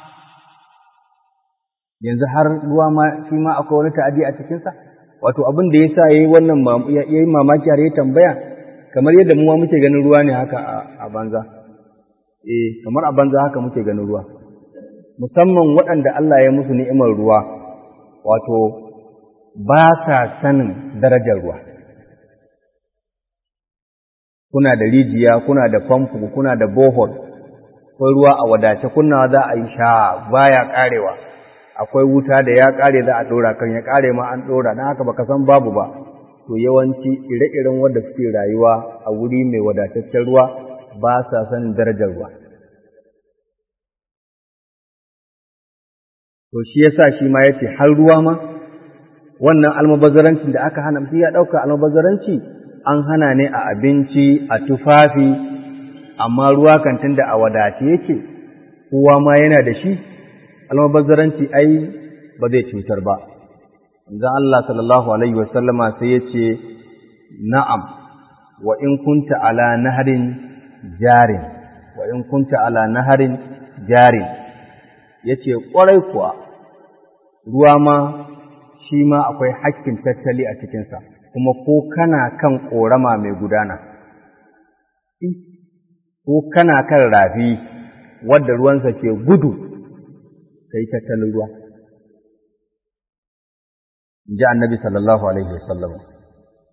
yanzu har ruwa ma shi ma akwai wani ta'adi a cikinsa wato abin da ya sa ya yi wannan ya yi mamaki har ya tambaya kamar yadda mu ma muke ganin ruwa ne haka a banza eh kamar a banza haka muke ganin ruwa musamman waɗanda Allah ya musu ni'imar ruwa wato ba sa sanin darajar ruwa kuna da rijiya kuna da famfo kuna da bohol akwai ruwa a wadace kunna za a yi sha baya karewa akwai wuta da ya kare za a dora kan ya kare ma an dora dan haka baka san babu ba to yawanci ire-iren wanda suke rayuwa a wuri mai wadataccen ruwa ba sa sanin darajar ruwa to shi yasa shi ma yace har ruwa ma wannan almubazarancin da aka hana mutum ya dauka almubazzaranci an hana ne a abinci a tufafi amma ruwa kantin da a wadace yake kowa ma yana da shi almubazzaranci ai ba zai cutar ba manzon Allah sallallahu alaihi wasallama sai ya ce na'am wa in kunta ala naharin jarin wa in kunta ala naharin jarin yace kwarai kuwa ruwa ma shi ma akwai hakkin tattali a cikinsa kuma ko kana kan ƙorama mai gudana, ko kana kan rafi wadda ruwansa ke gudu, ka yi tattalin ruwa. ji annabi sallallahu Alaihi wasallam.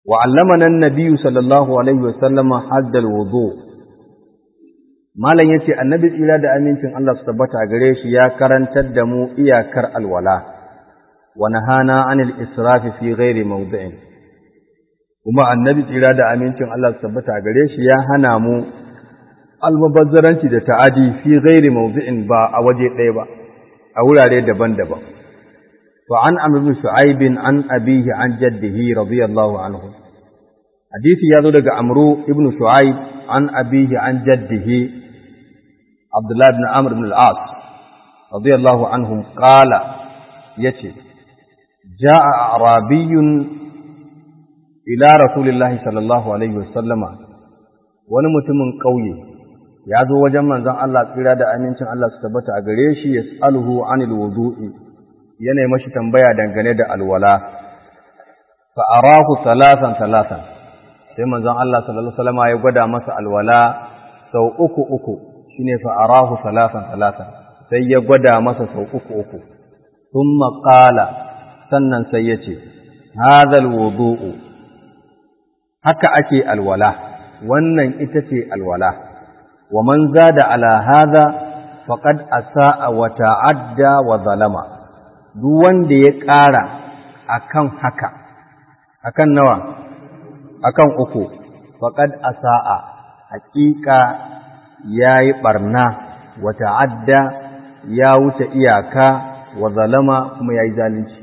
wa allamana an-nabiy sallallahu alaihi wa sallama haddal wudu malam yace annabi tsira da amincin Allah su tabbata gare shi ya karantar da mu iyakar alwala wa nahana anil israfi fi ghairi mawdi'in kuma annabi tsira da amincin Allah su tabbata gare shi ya hana mu almubazzaranci da ta'adi fi ghairi mawdi'in ba a waje ɗaya ba a wurare daban-daban fa an amr bin shu'aib an abihi an jaddihi radiyallahu anhu hadisi ya zo daga amru ibn shu'aib an abihi an jaddihi abdullah ibn amr ibn al-as radiyallahu anhum qala yace ja'a arabiyyun ila rasulillahi sallallahu alaihi wasallama wani mutumin ƙauye ya zo wajen manzon Allah tsira da amincin Allah su tabbata a gare shi ya tsaluhu anil wudu'i yana yi mashi tambaya dangane da alwala fa arahu salasan salasan sai manzon Allah sallallahu alaihi wasallam ya gwada masa alwala sau uku uku shine fa arahu salasan salasan sai ya gwada masa sau uku uku thumma qala sannan sai ya ce hadha alwudu'u haka ake alwala wannan ita ce alwala wa man zada ala hadha faqad asaa wa ta'adda wa zalama duk wanda ya ƙara akan haka akan nawa akan uku faqad asaa haƙiƙa yayi barna wa ta'adda ya wuce iyaka wa zalama kuma yayi zalunci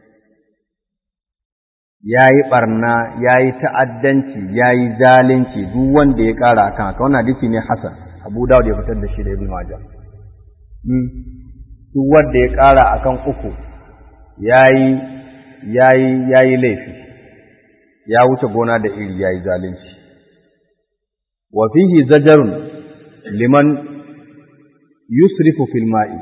ya yi ɓarna ya yi ta'addanci ya yi zalunci duk wanda ya ƙara akan haka wannan hadisi ne hasan abu dawud ya fitar da shi da ibn majah duk wanda ya ƙara akan uku ya yi ya yi ya yi laifi ya wuce gona da iri ya yi zalunci wa fihi zajarun liman yusrifu fil ma'i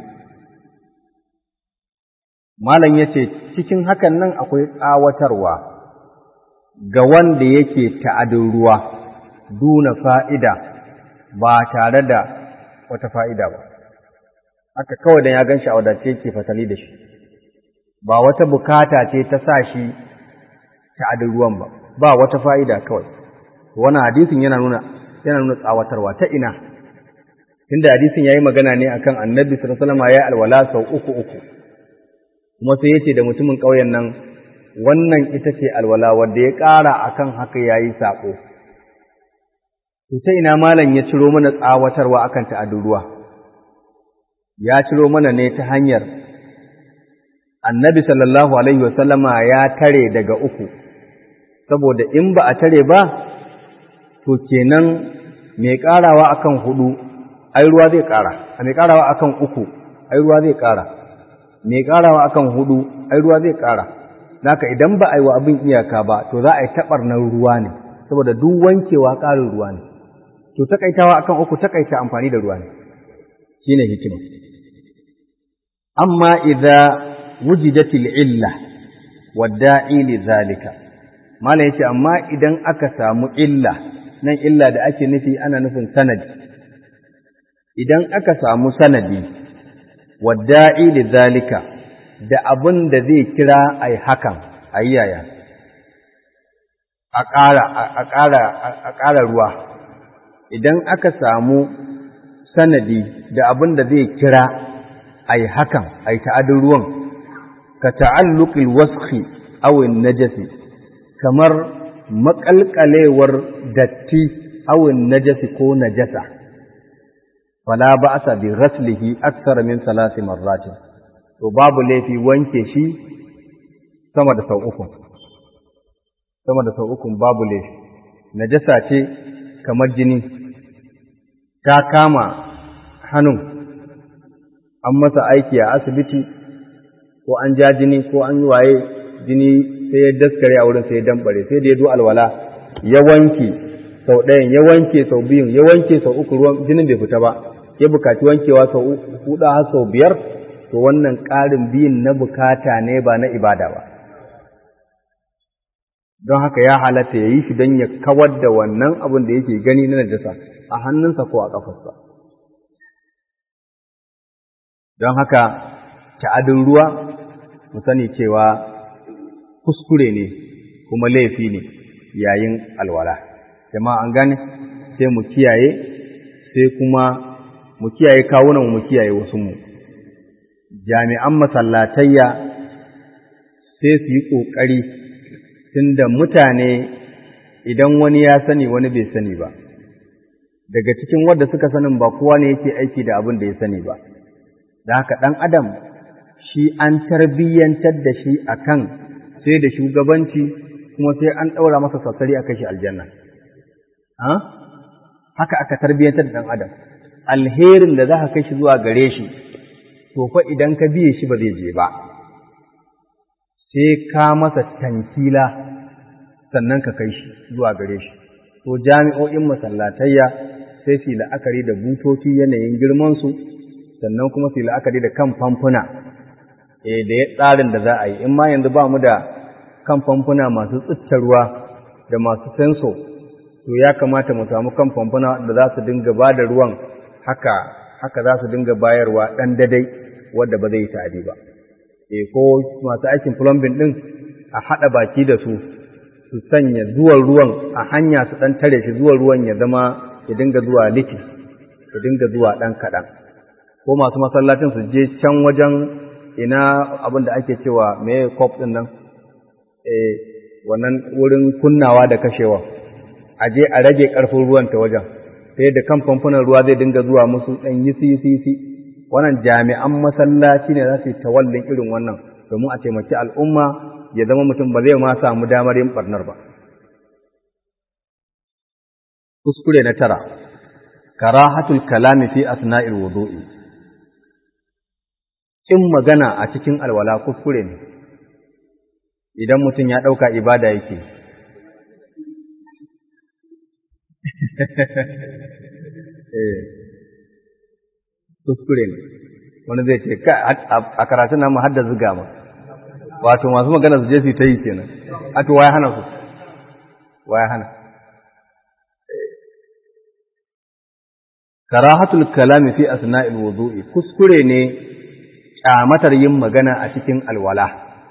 malam yace cikin hakan nan akwai tsawatarwa ga wanda yake ta'adin ruwa duna fa'ida ba tare da wata fa'ida ba, haka kawai da ya gan shi a wadace yake fasali da shi, ba wata bukata ce ta sa shi ta'adin ruwan ba, ba wata fa'ida kawai. Wannan hadisin yana nuna, yana nuna tsawatarwa ta ina, tunda hadisin ya yi magana ne akan annabi sallallahu ya alwala sau uku uku, kuma sai ya ce da mutumin ƙauyen nan wannan ita ce alwala wadda ya ƙara akan haka ya yi saƙo. To ta ina malam ya ciro mana tsawatarwa akan ta'adun ruwa, ya ciro mana ne ta hanyar annabi sallallahu Alaihi wasallama ya tare daga uku, saboda in ba a tare ba, to kenan mai ƙarawa akan hudu, ai ruwa zai ƙara, a mai ƙarawa akan uku, ai ruwa zai ƙara, mai ƙarawa akan hudu, ai ruwa zai ƙara. Naka idan ba a yi wa abin iyaka ba, to za a yi taɓarnar ruwa ne, saboda duk wankewa ƙarin ruwa ne. To, taƙaitawa akan uku taƙaita amfani da ruwa ne, shi ne hikima. Amma idza wujidatil illa wadda'i li zalika, Malam ya ce, amma idan aka samu illa, nan illa da ake nufi ana nufin sanadi, idan aka samu sanadi, wadda'i li zalika, da abin da zai kira a yi hakan a yi yaya a ƙara ruwa idan aka samu sanadi da abin da zai kira a yi hakan a yi ta'adin ruwan ka ta'alluƙil waski awin najasi kamar maƙalƙalewar datti awin najasi ko najasa fala ba sa bi raslihi aksara min salasi marratin to babu laifi wanke shi sama da sau uku sama da sau uku babu laifi najasa ce kamar jini ta kama hannun an masa aiki a asibiti ko an ja jini ko an yi waye jini sai ya daskare a wurin sai ya dambare sai da ya zo alwala ya wanke sau ɗayan ya wanke sau biyun ya wanke sau uku ruwan jinin bai fita ba ya bukaci wankewa sau huɗu har sau biyar to wannan ƙarin biyun na bukata ne ba na ibada ba. Don haka ya halatta ya yi shi don ya kawar da wannan abin da yake gani na najasa a hannunsa ko a ƙafarsa. Don haka ta'adin ruwa mu sani cewa kuskure ne kuma laifi ne yayin alwala jama'a an gane sai mu kiyaye sai kuma mu kiyaye kawunan mu kiyaye wasu mu jami'an masallatayya sai su yi ƙoƙari tunda mutane idan wani ya sani wani bai sani ba daga cikin wadda suka sanin ba kowa ne yake aiki da abin da ya sani ba da haka ɗan adam shi an tarbiyyantar da shi akan sai da shugabanci kuma sai an ɗaura masa sassari a kashi aljanna haka aka tarbiyyantar da ɗan adam alherin da za ka kai shi zuwa gare shi to fa idan ka biye shi ba zai je ba sai ka masa tankila sannan ka kai shi zuwa gare shi to jami'o'in masallatayya sai su la'akari da butoci yanayin girmansu sannan kuma su la'akari da kan famfuna eh da ya tsarin da za a yi in ma yanzu ba mu da kan famfuna masu ruwa da masu senso to ya kamata mu samu kan famfuna da za su dinga ba da ruwan haka haka za su dinga bayarwa ɗan dadai wadda ba zai yi ta'adi ba eh ko masu aikin plumbing ɗin a haɗa baki da su su sanya zuwan ruwan a hanya su ɗan tare shi zuwan ruwan ya zama ya dinga zuwa liti ya dinga zuwa ɗan kaɗan ko masu masallacin su je can wajen ina abin da ake cewa me kop ɗin nan eh wannan wurin kunnawa da kashewa a je a rage ƙarfin ruwan ta wajen ta yadda kan famfunan ruwa zai dinga zuwa musu ɗan yisi yisi yisi wannan jami'an masallaci ne za su yi tawallin irin wannan domin a taimaki al'umma ya zama mutum ba zai ma samu damar yin barnar ba. Kuskure na tara, karahatul kalami fi asna'il wudu'i. In magana a cikin alwala kuskure ne, idan mutum ya ɗauka ibada yake. Kuskure ne, wani zai ce, a karatun namu hadda zuga ma. wato masu magana su je su ta yi kenan a to waya hana su waya hana karahatul kalami fi asna'il wudu'i kuskure ne kyamatar yin magana a cikin alwala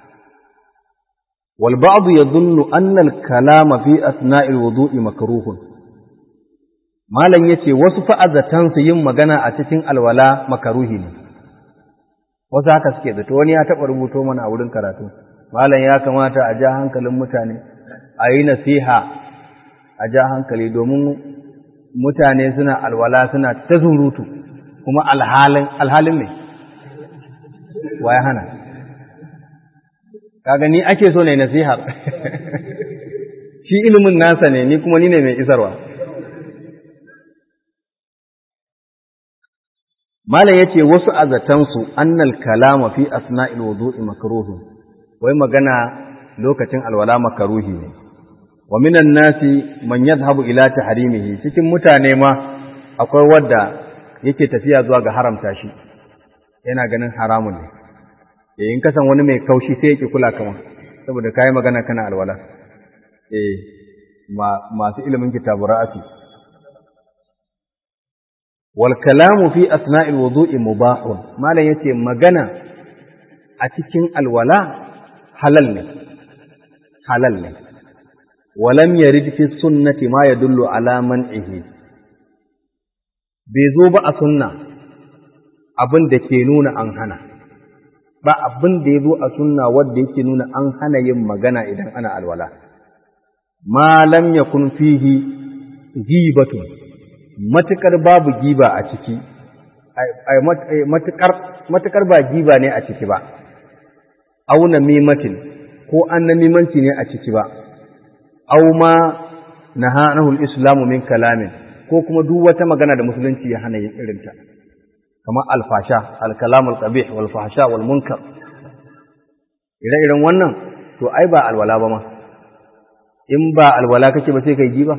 wal ba'd yadhunnu anna al kalama fi asna'il wudu'i makruhun malam yace wasu fa'azatan su yin magana a cikin alwala makaruhi ne wasu haka suke zato wani ya taɓa rubuto mana a wurin karatu malam ya kamata a ja hankalin mutane a yi nasiha a ja hankali domin mutane suna alwala suna ta surutu kuma alhalin alhalin ne wa ya hana kaga ni ake so ne nasihar shi ilimin nasa ne ni kuma ni ne mai isarwa Malam ya ce wasu azatansu annal kalama fi asna'il wudu'i makruhun wai magana lokacin alwala makaruhi ne wa minan nasi man yadhhabu ila tahrimihi cikin mutane ma akwai wadda yake tafiya zuwa ga haramta shi yana ganin haramun ne eh in kasan wani mai kaushi sai yake kula kama saboda kai magana kana alwala eh masu ilimin kitabu ra'afi والكلام في أثناء الوضوء مباح ما لا يتي مغنى أتكين الولاء حلل حلل ولم يرد في السنة ما يدل على منعه بيزو بقى سنة abin da ke nuna an hana ba abin da ya zo a sunna wadda yake nuna an hana yin magana idan ana alwala ma lam yakun fihi ghibatun matuƙar babu giba a ciki, matuƙar ba giba ne a ciki ba, auna mimatin ko an na mimanci ne a ciki ba, au ma na hanahul islamu min kalamin ko kuma duk wata magana da musulunci ya hana yin irinta, kamar alfasha, alkalamul qabih wal fahsha wal munkar. Ire-iren wannan, to ai ba alwala ba ma, in ba alwala kake ba sai kai giba.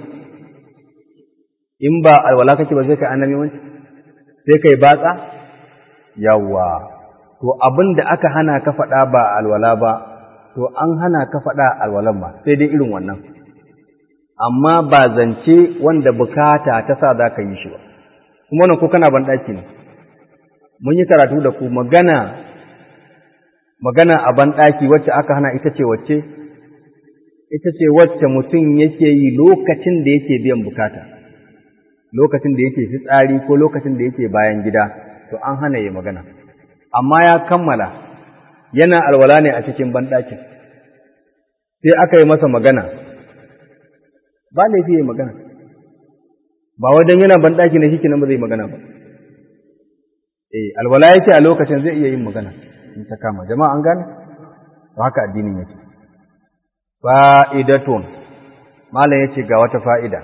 in ba alwala kake ba sai kai annabi wanci sai kai batsa yawa to abin da aka hana ka faɗa ba alwala ba to an hana ka faɗa alwalan ba sai dai irin wannan amma ba zance wanda bukata ta sa za ka yi shi ba kuma wannan ko kana ban ɗaki ne mun yi karatu da ku magana magana a ban ɗaki wacce aka hana ita ce wacce ita ce wacce mutum yake yi lokacin da yake biyan bukata lokacin da yake fitsari ko lokacin da yake bayan gida to an hana yi magana amma ya kammala yana alwala ne a cikin banɗakin sai aka yi masa magana ba laifi yi magana ba wajen yana banɗaki na shi nan ba zai magana ba eh alwala yake a lokacin zai iya yin magana in ta kama jama'a an gane to haka addinin yake fa'idatun malam yace ga wata fa'ida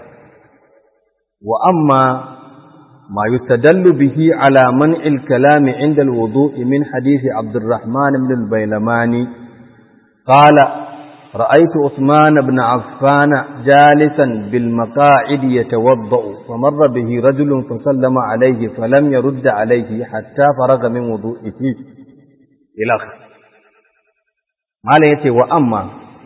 wa amma ما يستدل به على منع الكلام عند الوضوء من حديث عبد الرحمن بن البيلماني قال رأيت عثمان بن عفان جالسا بالمقاعد يتوضأ فمر به رجل فسلم عليه فلم يرد عليه حتى فرغ من وضوئه إلى آخره ما يتي وأما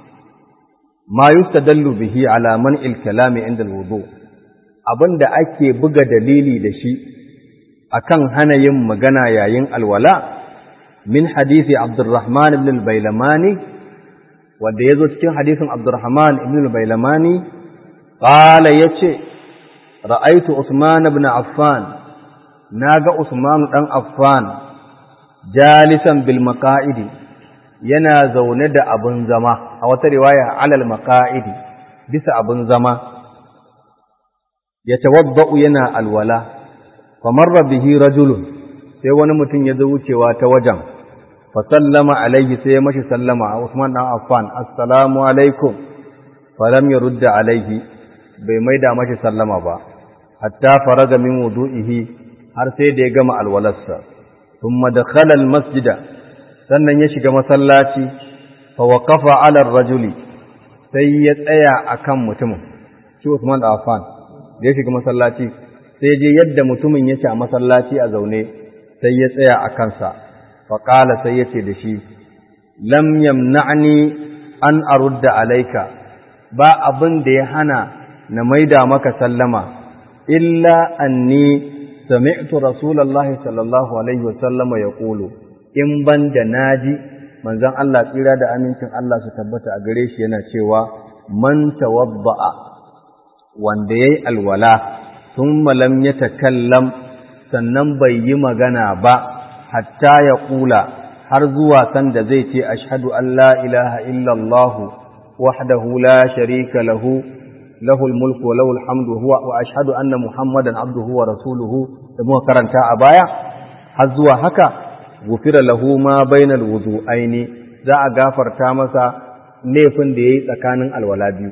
ما يستدل به على منع الكلام عند الوضوء abin da ake buga dalili da shi akan hana yin magana yayin alwala min hadisi Abdurrahman ibn al-Bailamani wanda yazo cikin hadisin Abdurrahman ibn al-Bailamani qala yace ra'aytu Usman ibn Affan naga Usman dan Affan jalisan bil maqa'idi yana zaune da abun zama a wata riwaya alal maqa'idi bisa abun zama yatawaddau yana alwala famarra bihi rajulun sai wani mutum ya zo wucewa ta wajen fa sallama alaihi sai ya mashi sallama a Usman dan Affan assalamu alaikum falam yurda alaihi bai maida mashi sallama ba hatta faraga min wudu'ihi har sai da ya gama alwalarsa thumma dakhala almasjida sannan ya shiga masallaci fa waqafa ala rajuli sai ya tsaya akan mutumin shi Usman dan Affan da ya shiga masallaci sai je yadda mutumin yake a masallaci a zaune sai ya tsaya a kansa faƙala sai ya ce da shi lam yamna'ni an arudda alaika ba abin da ya hana na maida maka sallama illa anni sami'tu rasulullahi sallallahu alaihi wa sallama yaqulu in ban da naji manzon Allah tsira da amincin Allah su tabbata a gare shi yana cewa man tawadda'a wanda yayi alwala thumma lam yatakallam sannan bai yi magana ba hatta ya kula har zuwa sanda zai ce ashhadu an la ilaha illallah wahdahu la sharika lahu lahul mulku wa lahul hamdu huwa wa ashhadu anna muhammadan abduhu wa rasuluhu da muka karanta a baya har zuwa haka gufira lahu ma bainal wudu'aini za a gafarta masa laifin da yayi tsakanin alwala biyu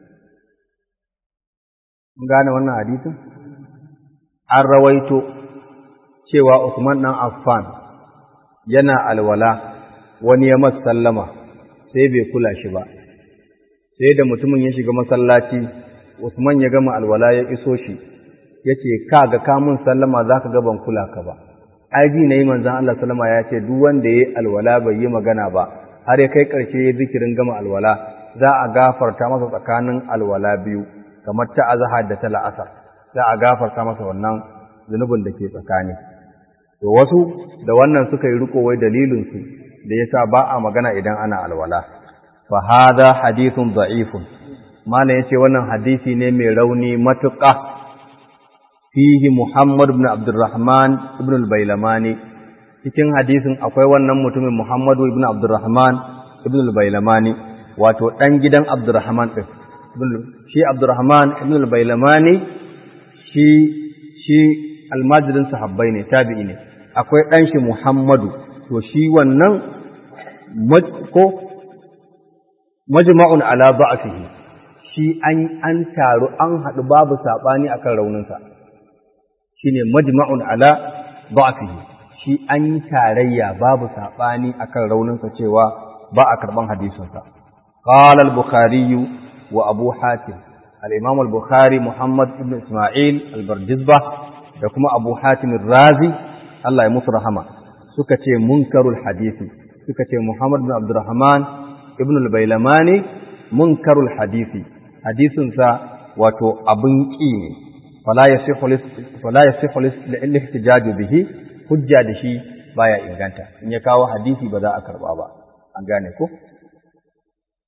mun gane wannan hadisin an rawaito cewa Usman ɗan Affan yana alwala wani ya masa sallama sai bai kula shi ba sai da mutumin ya shiga masallaci Usman ya gama alwala ya iso shi yace ka ga kamun sallama zaka ga ban kula ka ba ai ji nayi manzon Allah sallama ya ce duk wanda yayi alwala bai yi magana ba har ya kai karshe ya zikirin gama alwala za a gafarta masa tsakanin alwala biyu kamar ta azhar da ta la'asar za a gafarta masa wannan zunubin da ke tsakani to wasu da wannan suka yi riko wai dalilinsu da yasa ba a magana idan ana alwala fa hadha hadithun da'ifun mana yace wannan hadisi ne mai rauni matuƙa fihi Muhammad ibn Abdurrahman ibn al-Bailamani cikin hadisin akwai wannan mutumin Muhammad ibn Abdurrahman ibn al-Bailamani wato dan gidan Abdurrahman din shi Abdurrahman ibn al-Bailamani shi shi almajirin sahabbai ne tabi'i ne akwai ɗan shi Muhammadu to shi wannan ko majma'un ala ba'sihi shi an an taru an haɗu babu sabani akan rauninsa shine majma'un ala ba'sihi shi an yi tarayya babu sabani akan rauninsa cewa ba a karban hadisinsa qala al-bukhari wa abu hatim al-imam al-bukhari muhammad ibn isma'il al-bardizbah da kuma abu hatimin razi Allah ya musu rahama suka ce munkarul hadisi suka ce Muhammad bin Abdurrahman ibn al-Bailamani munkarul hadisi hadisinsa wato abin ƙi ne fala yasihu al-ihtijaju bihi hujja da shi baya inganta in ya kawo hadisi ba za a karba ba an gane ko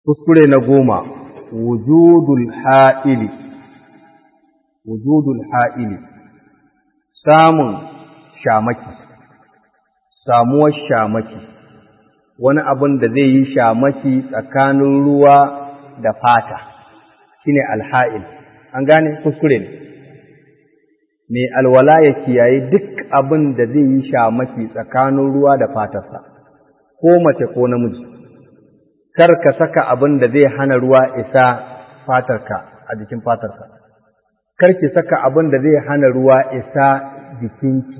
kuskure na goma wujudul ha'ili wujudul ha'ili samun shamaki samuwar shamaki wani abin da zai yi shamaki tsakanin ruwa da fata shine alha'il an gane kuskure ne mai alwala ya kiyaye duk abin da zai yi shamaki tsakanin ruwa da fatarsa ko mace ko namiji kar ka saka abin da zai hana ruwa isa fatarka a jikin fatarka kar ki saka abin da zai hana ruwa isa jikinki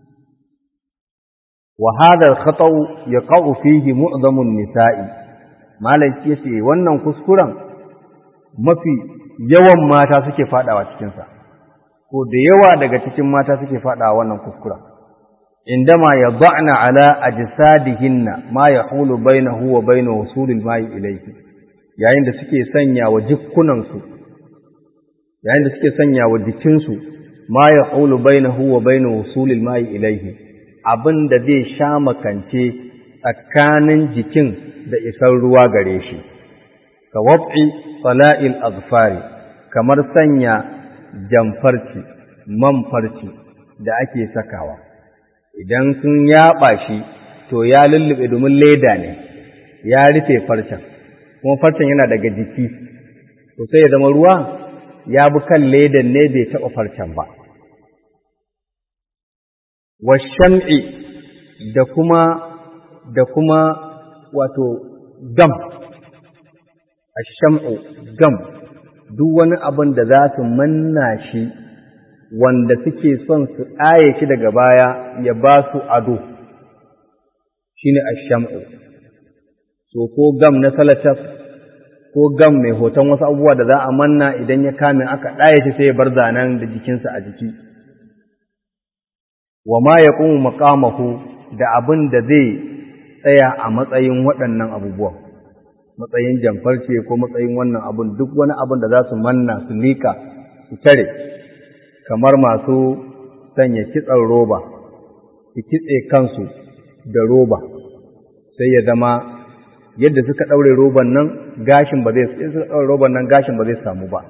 wa hadha al-khata'u yaqa'u fihi mu'dhamu an-nisa'i malaki yace wannan kuskuren mafi yawan mata suke fadawa cikin sa ko da yawa daga cikin mata suke fadawa wannan kuskuren indama yad'na ala ajsadihinna ma yahulu bainahu wa bain wusulil ma'i ilayhi yayin da suke sanya wa jikkunan su yayin da suke sanya wa jikinsu ma yahulu bainahu wa bain wusulil ma'i ilayhi abin da zai sha makance tsakanin jikin da isar ruwa gare shi, ka wab'i sala'il azfari kamar sanya jamfarci, man farci da ake sakawa, idan sun yaɓa shi to ya lullube domin leda ne, ya rufe farcen, kuma farcen yana daga jiki, to sai ya zama ruwa ya bi kan ledan ne bai taɓa farcen ba. washam'i da kuma da kuma wato gam asham'u gam duk wani abin da za su manna shi wanda suke son su ɗaye shi daga baya ya ba su ado shine asham'u so ko gam na salatas ko gam mai hoton wasu abubuwa da za a manna idan ya kame aka ɗaye shi sai ya bar zanen da jikinsa a jiki wa ma ya ƙunmu makamahu da abin da zai tsaya a matsayin waɗannan abubuwan, matsayin jamfarce ko matsayin wannan abin duk wani abin da za su manna su liƙa su tare, kamar masu sanya kitsan roba, su kitse kansu da roba, sai ya zama yadda suka ɗaure roban nan gashin ba zai suka ɗaure roban nan gashin ba zai samu ba.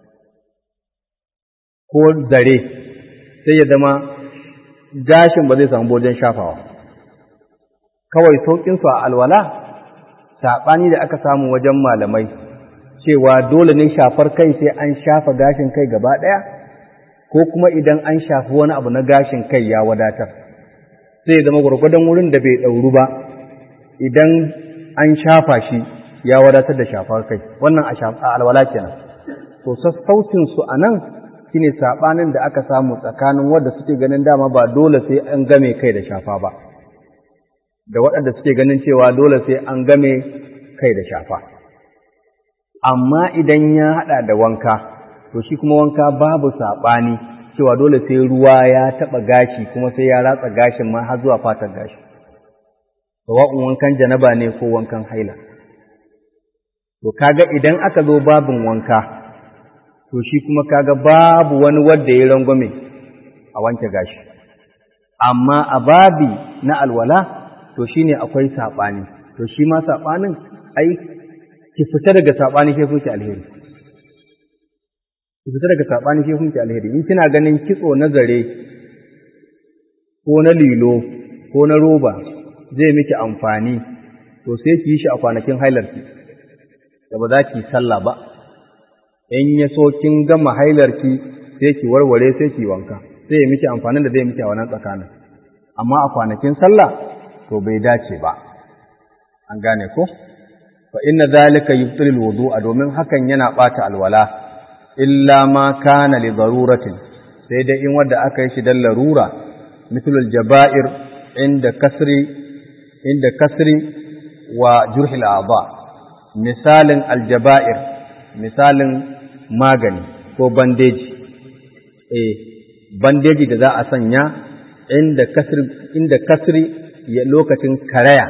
Ko zare sai ya zama gashin ba zai samu wajen shafawa kawai sauƙinsu a alwala saɓani da aka samu wajen malamai cewa dole ne shafar kai sai an shafa gashin kai gaba ɗaya ko kuma idan an shafi wani abu na gashin kai ya wadatar sai zama gwargwadon wurin da bai ɗauru ba idan an shafa shi ya wadatar da shafar kai wannan a alwala kenan to sassaucinsu a nan shine sabanin da aka samu tsakanin wanda suke ganin dama ba dole sai an game kai da shafa ba da waɗanda suke ganin cewa dole sai an game kai da shafa amma idan ya haɗa da wanka to shi kuma wanka babu saɓani cewa dole sai ruwa ya taɓa gashi kuma sai ya ratsa gashin ma har zuwa fatar gashi sawa'un wankan janaba ne ko wankan haila to kaga idan aka zo babin wanka to shi kuma kaga babu wani wanda ya rangwame a wanke gashi amma a babi na alwala to shine akwai saɓani to shi ma saɓanin ai ki fita daga saɓani ke kuke alheri ki fita daga saɓani ke kuke alheri in kina ganin kitso na zare ko na lilo ko na roba zai miki amfani to sai ki yi shi a kwanakin hailarki da ba za ki sallah ba in ya so kin gama hailarki sai ki warware sai ki wanka sai ya miki amfanin da zai miki a wannan tsakanin amma a kwanakin sallah to bai dace ba an gane ko fa inna zalika yubtilul wudu'a domin hakan yana bata alwala illa ma kana li daruratin sai dai in wanda aka yi shi dan larura mithlul jaba'ir inda kasri inda kasri wa jurhil a'dha misalin aljaba'ir misalin magani ko bandeji eh bandeji da za a sanya inda kasri inda kasri ya lokacin karaya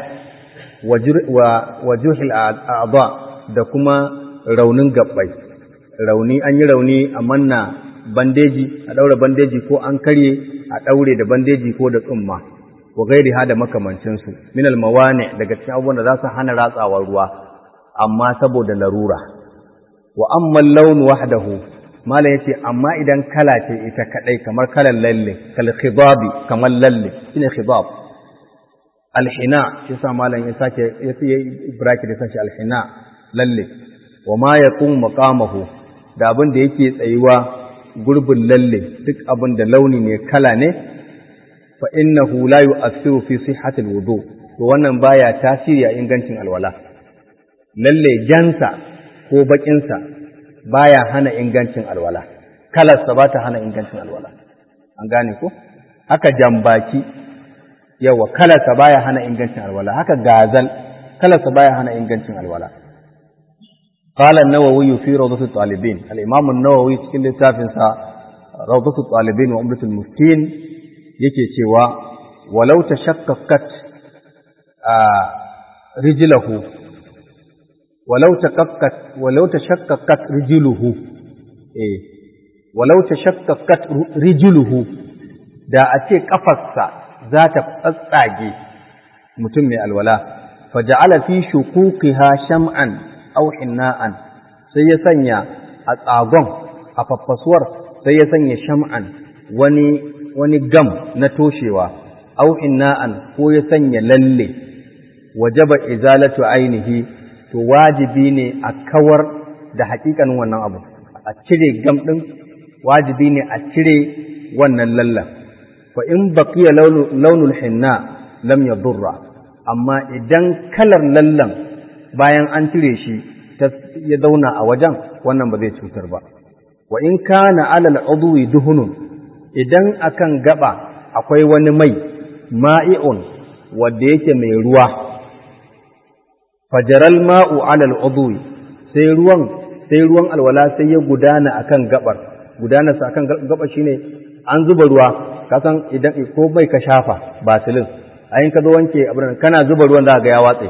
wa juhil a'dha da kuma raunin gabbai rauni an yi rauni a manna bandeji a daura bandeji ko an karye a daure da bandeji ko da tsumma wa gairi ha da makamancinsu min almawani daga cikin abubuwan da za su hana ratsawar ruwa amma saboda larura wa amma laun wahdahu mala yace amma idan kala ce ita kadai kamar kalan lalle kal khidabi kamar lalle shine khidab alhina shi sa malam ya sake ya yi bracket ya sashi alhina lalle wa ma yaqum maqamahu da abin da yake tsayuwa gurbin lalle duk abin da launi ne kala ne fa innahu la yu'athiru fi sihhati alwudu to wannan baya tasiri a ingancin alwala lalle jansa ko bakinsa baya hana ingancin alwala kalarsa ba ta hana ingancin alwala an gane ko haka jambaki yawa kalarsa baya hana ingancin alwala haka gazal kalarsa baya hana ingancin alwala قال النووي في روضة الطالبين الإمام النووي في كل تافنسا روضة الطالبين وعمرة المفتين يكي سوى ولو تشققت آه رجله ولو تشققت ولو تشققت رجله إيه ولو تشققت رجله da a ce ƙafarsa za ta tsatsage mutum mai alwala faja'ala fi shukukiha sham'an aw hinna'an sai ya sanya a tsagon a faffasuwar sai ya sanya sham'an wani wani gam na toshewa aw hinna'an ko ya sanya lalle wajaba izalatu ainihi to wajibi ne a kawar da hakikanin wannan abu a cire gam din wajibi ne a cire wannan lallan fa in baqiya launul hinna lam yadurra amma idan kalar lallan bayan an cire shi ya zauna a wajen wannan ba zai cutar ba wa in kana alal udwi duhunun idan akan gaba akwai wani mai ma'i'un wanda yake mai ruwa fajaral ma'u alal udwi sai ruwan sai ruwan alwala sai ya gudana akan gabar gudanarsa akan gaba shine an zuba ruwa kasan idan ko mai ka shafa basilin ayin ka zo wanke abin kana zuba ruwan za ga ya watse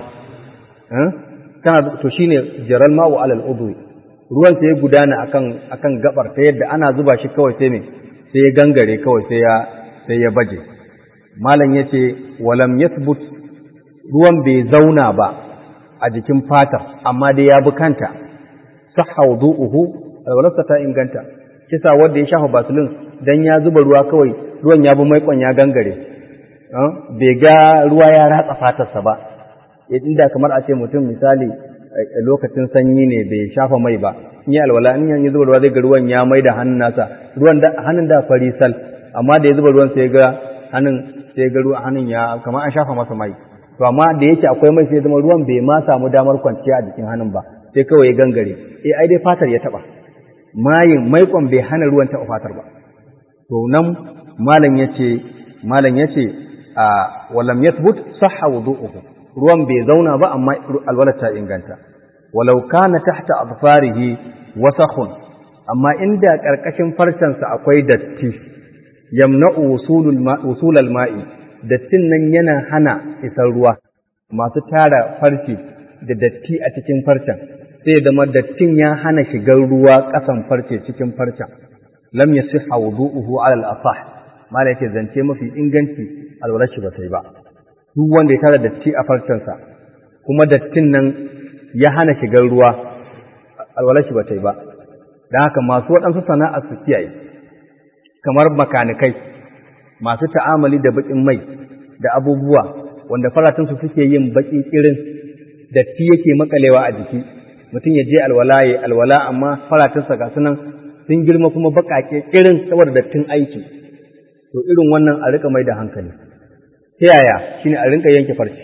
kana to shine jaral ma'u alal udwi ruwan sai ya gudana akan akan gabar ta yadda ana zuba shi kawai sai me sai ya gangare kawai sai ya sai ya baje malam yace walam yathbut ruwan bai zauna ba a jikin fatar amma dai ya bukanta sahha wudu'uhu alwalarsa ta inganta kisa wanda ya shafa basilin dan ya zuba ruwa kawai ruwan ya bi maikon ya gangare bai ga ruwa ya ratsa fatarsa ba inda kamar a ce mutum misali lokacin sanyi ne bai shafa mai ba in yi alwala in yi zuba ruwa zai ga ruwan ya mai da hannun nasa ruwan da hannun da fari sal amma da ya zuba ruwan sai ga hannun sai ga ruwan hannun ya kamar an shafa masa mai to amma da yake akwai mai sai zama ruwan bai ma samu damar kwanciya a jikin hannun ba sai kawai ya gangare eh ai dai fatar ya taba mayin maikon bai hana ruwan taba fatar ba to nan malam yace malam yace a walam yathbut sahha wudu'uhu ruwan bai zauna ba amma alwalar ta inganta walau kana tahta adfarihi wasakhun amma inda karkashin farcensa akwai datti yamna'u wusulul wusulal ma'i dattin nan yana hana isar ruwa masu tara farce da datti a cikin farcen sai da dattin ya hana shigar ruwa ƙasan farce cikin farcen lam yasihha wudu'uhu 'ala al-asah mala yake zance mafi inganci alwalar shi ba sai ba duk wanda ya tara datti a farcensa kuma dattin nan ya hana shigar ruwa alwalar shi ba ta yi ba don haka masu waɗansu sana'a su kiyaye kamar makanikai masu ta'amali da baƙin mai da abubuwa wanda faratunsu suke yin baƙi irin datti yake makalewa a jiki mutum ya je alwala ya alwala amma faratunsa ga sunan sun girma kuma baƙaƙe irin saboda dattin aiki to irin wannan a riƙa mai da hankali ta yaya shine a rinka yanke farce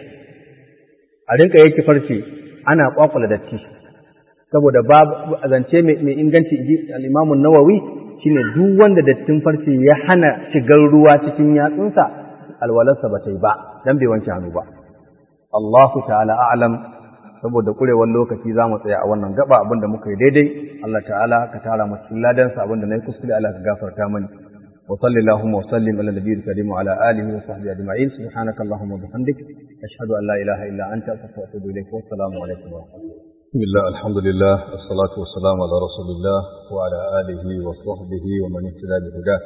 a rinka yanke farce ana kwakwala datti saboda babu zance mai inganci ji al-Imam nawawi shine duk wanda dattin farce ya hana shigar ruwa cikin yatsunsa alwalarsa ba ta yi ba dan bai wanke hannu ba Allahu ta'ala a'lam saboda kurewar lokaci za mu tsaya a wannan gaba abinda muka yi daidai Allah ta'ala ka tara mu cikin ladansa abinda na yi kuskure Allah ka gafarta mani وصل اللهم وسلم على النبي الكريم وعلى اله وصحبه اجمعين سبحانك اللهم وبحمدك اشهد ان لا اله الا انت استغفرك واتوب اليك والسلام عليكم ورحمه الله بسم الله الحمد لله والصلاة والسلام على رسول الله وعلى آله وصحبه ومن اهتدى بهداه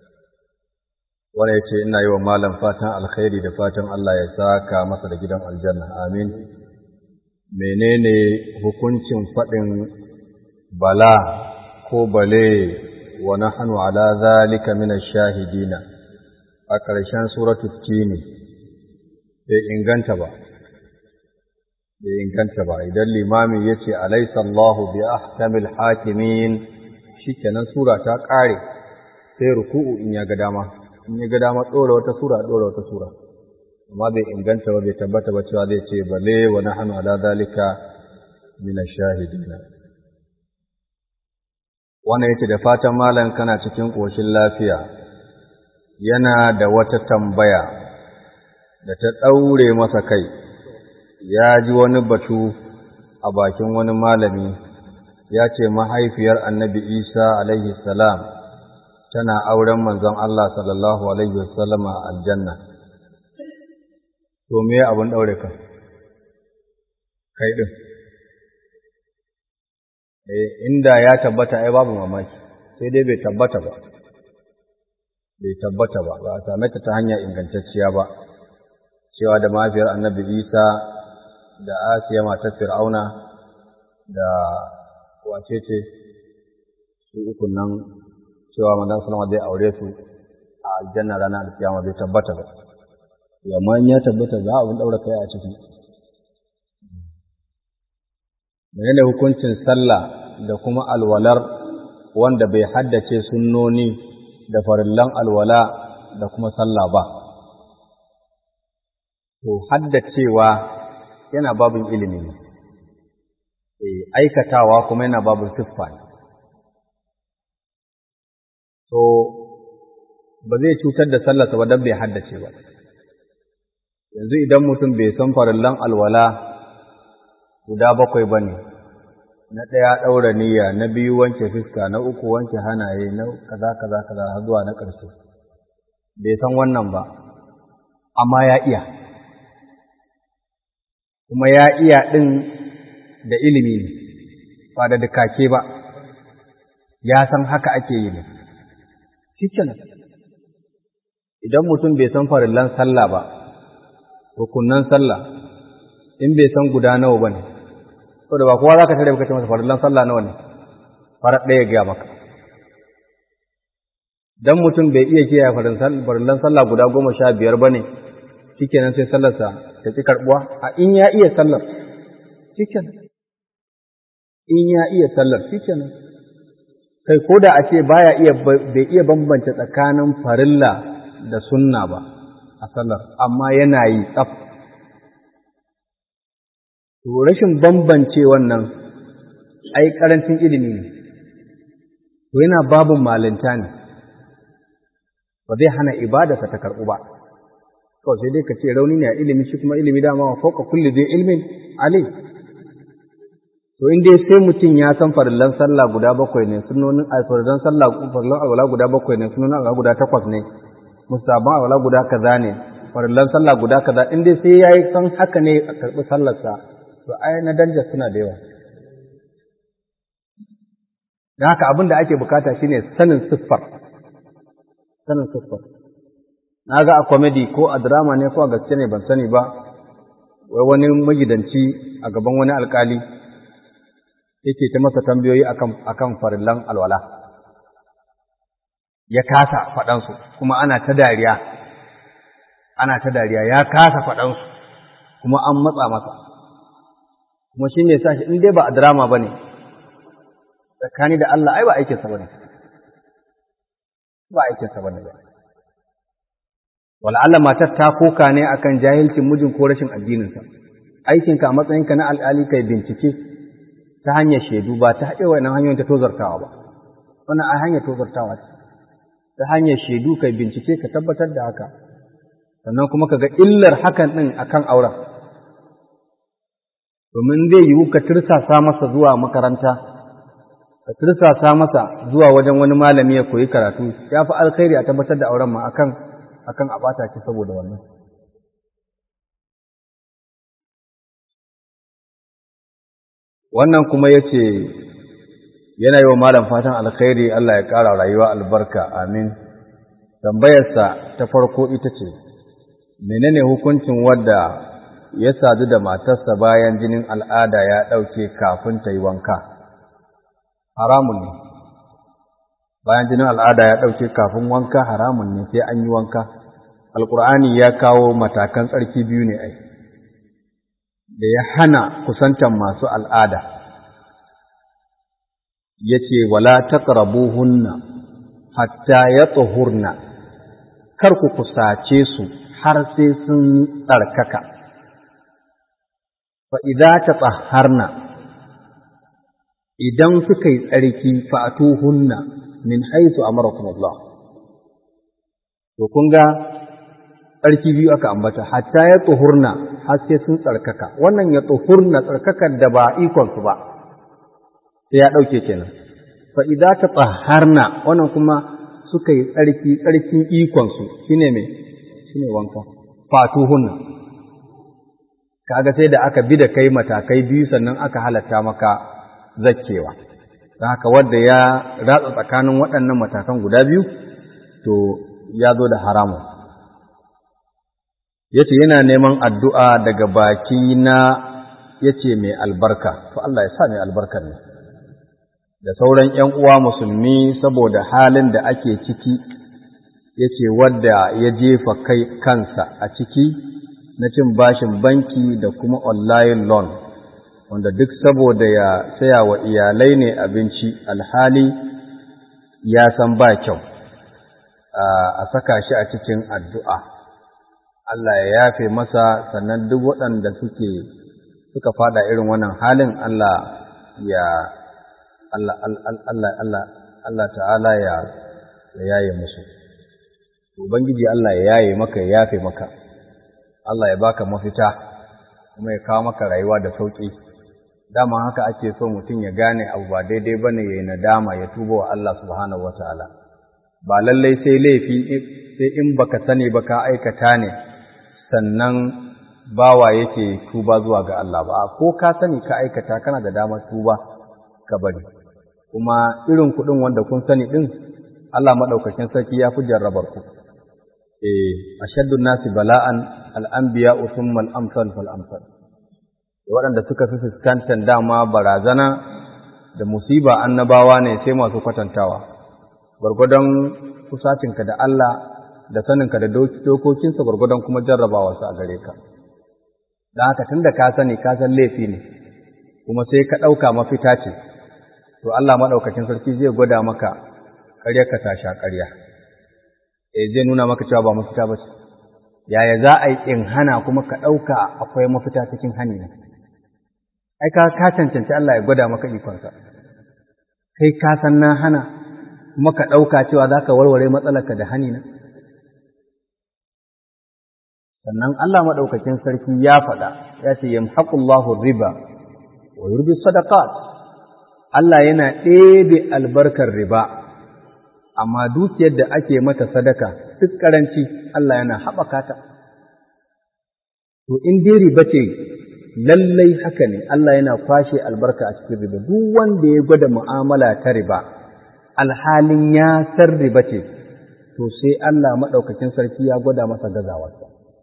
wani ya ce ina yi wa malam fatan alkhairi da fatan Allah ya saka masa da gidan aljanna amin menene hukuncin faɗin bala ko bale wa nahnu ala zalika min ash-shahidina a ƙarshen suratul tini bai inganta ba bai inganta ba idan limami yace alaysa Allahu bi ahkamil hakimin shikenan sura ta ƙare sai ruku'u in ya ga dama in ya ga dama ɗora wata sura ɗora wata sura amma bai inganta ba bai tabbata ba cewa zai ce bale wa nahnu ala zalika min ash-shahidina wannan yace da fatan malam kana cikin koshin lafiya yana da wata tambaya da ta daure masa kai ya ji wani batu a bakin wani malami ya ce mahaifiyar annabi Isa alaihi salam tana auren manzon Allah sallallahu alaihi wasallam a aljanna to me abin daure ka kai din eh inda ya tabbata ai babu mamaki sai dai bai tabbata ba bai tabbata ba ba a same ta ta hanya ingantacciya ba cewa da mafiyar annabi Isa da Asiya matar Fir'auna da wace ce su ukun nan cewa manzon sallama zai aure su a aljanna ranar alkiyama bai tabbata ba amma in ya tabbata za a daura kai a ciki menene hukuncin sallah da kuma alwalar wanda bai haddace sunnoni da farillan alwala da kuma sallah ba to haddacewa yana babin ilimi ne aikatawa kuma yana babin siffa ne to ba zai cutar da sallarsa ba don bai haddace ba yanzu idan mutum bai san farillan alwala guda bakwai ba ne na ɗaya ɗaura niyya na biyu wanke fuska na uku wanke hanaye na kaza kaza kaza har zuwa na ƙarshe bai san wannan ba amma ya iya kuma ya iya ɗin da ilimi ne ba da dukake ba ya san haka ake yi ne shi idan mutum bai san farillan sallah ba rukunnan sallah in bai san guda nawa ba ne saboda ba kowa za ka tare baka ce masa farillan sallah nawa ne farar ɗaya gaya maka dan mutum bai iya kiyaye farillan sallah guda goma sha biyar ba ne shikenan sai sallarsa ta ƙi karɓuwa a in ya iya sallar shikenan in ya iya sallar shikenan kai ko da a ce baya iya bai iya bambance tsakanin farilla da sunna ba a sallar amma yana yi tsaf to rashin bambance wannan ai karancin ilimi ne to yana babin malinta ne ba zai hana ibadarsa ta karɓu ba kawai sai dai ka ce rauni ne a ilimi shi kuma ilimi dama wa fauka kulli zai ilmin ali to in dai sai mutum ya san farillan sallah guda bakwai ne sunonin a farillan sallah farillan alwala guda bakwai ne sunonin alwala guda takwas ne musaban alwala guda kaza ne farillan sallah guda kaza in dai sai yayi san haka ne a karɓi sallarsa to ai na danja suna da yawa da haka abin da ake bukata shine sanin siffar sanin siffar na ga a comedy ko a drama ne ko a gaske ne ban sani ba wai wani magidanci a gaban wani alkali yake ta masa tambayoyi akan akan farillan alwala ya kasa faɗansu kuma ana ta dariya ana ta dariya ya kasa faɗansu kuma an matsa masa kuma shi ne sa shi in dai ba a drama ba ne tsakani da Allah ai ba aikinsa ba ne ba aikinsa ba ne ba wala'alla matar ta koka ne akan jahilcin mijin ko rashin addininsa aikinka a matsayinka na al'ali kai bincike ta hanyar shaidu ba ta haɗe wannan hanyoyin ta tozartawa ba wannan a hanyar tozartawa ce ta hanyar shaidu kai bincike ka tabbatar da haka sannan kuma ka ga illar hakan ɗin akan auren domin zai yiwu ka tirsasa masa zuwa makaranta ka tirsasa masa zuwa wajen wani malami ya koyi karatu ya fi alkhairi a tabbatar da auren ma akan akan a bata ki saboda wannan wannan kuma ya ce yana yi wa malam fatan alkhairi Allah ya ƙara rayuwa albarka amin tambayarsa ta farko ita ce menene hukuncin wadda ya sadu da matarsa bayan jinin al'ada ya ɗauke kafin ta yi wanka haramun ne bayan jinin al'ada ya ɗauke kafin wanka haramun ne sai an yi wanka alƙur'ani ya kawo matakan tsarki biyu ne ai da ya hana kusantan masu al'ada ya ce wala taqrabuhunna hatta ya tsohurna kar ku kusace su har sai sun tsarkaka fa idza tatahharna idan suka yi tsarki fa'atuhunna min haythu amarakum Allah to kun ga tsarki biyu aka ambata hatta ya tsohurna har sai sun tsarkaka wannan ya tsohurna tsarkakar da ba ikon su ba sai ya ɗauke kenan fa idza tatahharna wannan kuma suka yi tsarki tsarkin ikon su shine me shine wanka fatuhunna kaga sai da aka bi da kai matakai biyu sannan aka halatta maka zakkewa don haka wanda ya ratsa tsakanin waɗannan matakan guda biyu to ya zo da haramun yace yana neman addu'a daga baki na yace mai albarka to Allah ya sa mai albarkar ne da sauran ‘yan uwa musulmi saboda halin da ake ciki yace wadda ya jefa kai kansa a ciki na cin bashin banki da kuma online loan wanda duk saboda ya saya wa iyalai ne abinci alhali ya san ba kyau a saka shi a cikin addu'a Allah ya yafe masa sannan duk waɗanda suke suka fada irin wannan halin Allah ya Allah Allah Allah Allah ta'ala ya yaye musu ubangiji Allah ya yaye maka ya yafe maka Allah ya baka mafita kuma ya kawo maka rayuwa da sauƙi dama haka ake so mutum ya gane abu ba daidai bane yayi nadama ya tuba wa Allah subhanahu wataala ba lallai sai laifi sai in baka sani ba ka aikata ne sannan bawa yake tuba zuwa ga Allah ba ko ka sani ka aikata kana da damar tuba ka bari kuma irin kuɗin wanda kun sani ɗin Allah maɗaukakin sarki ya fi jarrabar ku eh ashaddu nasi bala'an al'anbiya thumma al-amsal fal amsal waɗanda suka fi fuskantar dama barazana da musiba annabawa ne sai masu kwatantawa gwargwadon kusacinka da Allah da saninka da dokokinsa gwargwadon kuma jarrabawa su a gare ka don haka tun da ka sani ka san laifi ne kuma sai ka ɗauka mafita ce to Allah maɗaukakin sarki zai gwada maka ƙarya ka tasha ƙarya eh zai nuna maka cewa ba mafita ba ce yaya za a yi in hana kuma ka ɗauka akwai mafita cikin hani ne ai ka ka cancanci Allah ya gwada maka ikonsa kai ka san na hana kuma ka ɗauka cewa za ka warware matsalarka da hani na sannan Allah maɗaukakin sarki ya faɗa ya ce yamhaqullahu riba wa yurbi sadaqat Allah yana ɗebe albarkar riba amma dukiyar da ake mata sadaka duk karanci Allah yana haɓaka ta to in dai riba ce lallai haka ne Allah yana kwashe albarka a cikin riba duk wanda ya gwada mu'amala ta riba alhalin ya san riba ce to sai Allah maɗaukakin sarki ya gwada masa gazawarsa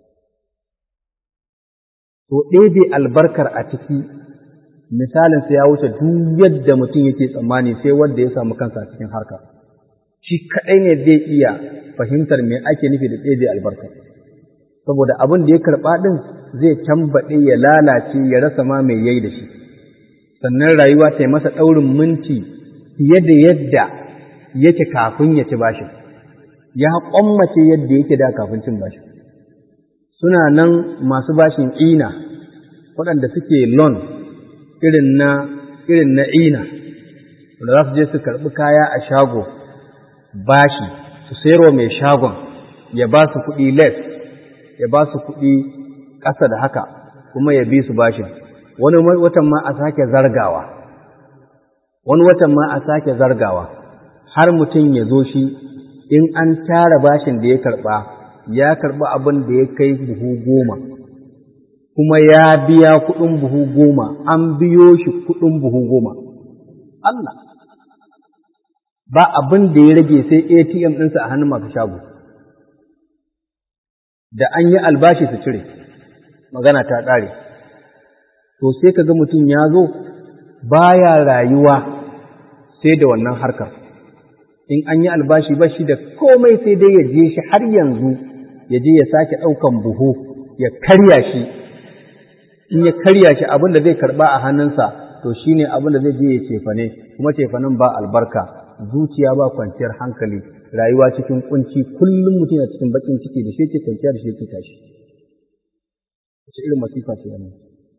to ɗebe albarkar a ciki misalin sai ya wuce duk yadda mutum yake tsammani sai wanda ya samu kansa a cikin harka shi kaɗai ne zai iya fahimtar me ake nufi da ɗebe albarka saboda abin da ya karɓa ɗin zai tambaɗe ya lalace ya rasa ma mai yayi da shi sannan rayuwa ta yi masa ɗaurin minti fiye da yadda yake kafin ya ci bashin ya ƙwammace yadda yake da kafin cin bashin suna nan masu bashin ina waɗanda suke loan irin na irin na ina wanda za su je su karɓi kaya a shago bashi su sayarwa mai shagon ya ba su kuɗi less ya ba su kuɗi ƙasa da haka kuma ya bi su bashin wani watan ma a sake zargawa wani watan ma a sake zargawa har mutum ya zo shi in an tara bashin da ya karɓa ya karɓi abin da ya kai buhu goma kuma ya biya kuɗin buhu goma an biyo shi kuɗin buhu goma Allah ba abin da ya rage sai ATM ɗinsa a hannun masu shago da an yi albashi su cire magana ta ƙare to sai ka ga mutum ya zo baya rayuwa sai da wannan harkar in an yi albashi ba shi da komai sai dai ya je shi har yanzu ya je ya sake ɗaukan buhu ya karya shi in ya karya shi abin da zai karɓa a hannunsa to shi ne abin da zai je ya cefane kuma cefanen ba albarka zuciya ba kwanciyar hankali rayuwa cikin kunci kullum mutum yana cikin bakin ciki da shi yake kwanciya da shi yake tashi wace irin masifa ce wannan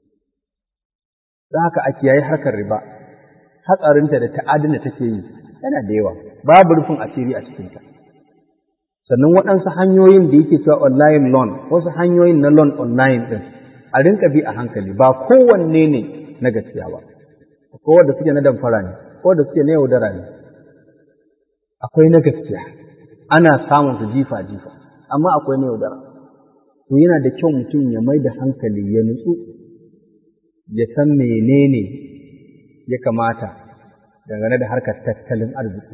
don haka a kiyaye harkar riba hatsarinta da ta'adin da take yi yana da yawa babu rufin asiri a cikinta sannan waɗansu hanyoyin da yake cewa online loan wasu hanyoyin na loan online ɗin a rinka bi a hankali ba kowanne ne na gaskiya ba akwai wanda suke na damfara ne ko da suke na yaudara ne akwai na gaskiya ana samun su jifa jifa amma akwai na yaudara to yana da kyau mutum ya mai da hankali ya nutsu ya san menene ya kamata dangane da harkar tattalin arziki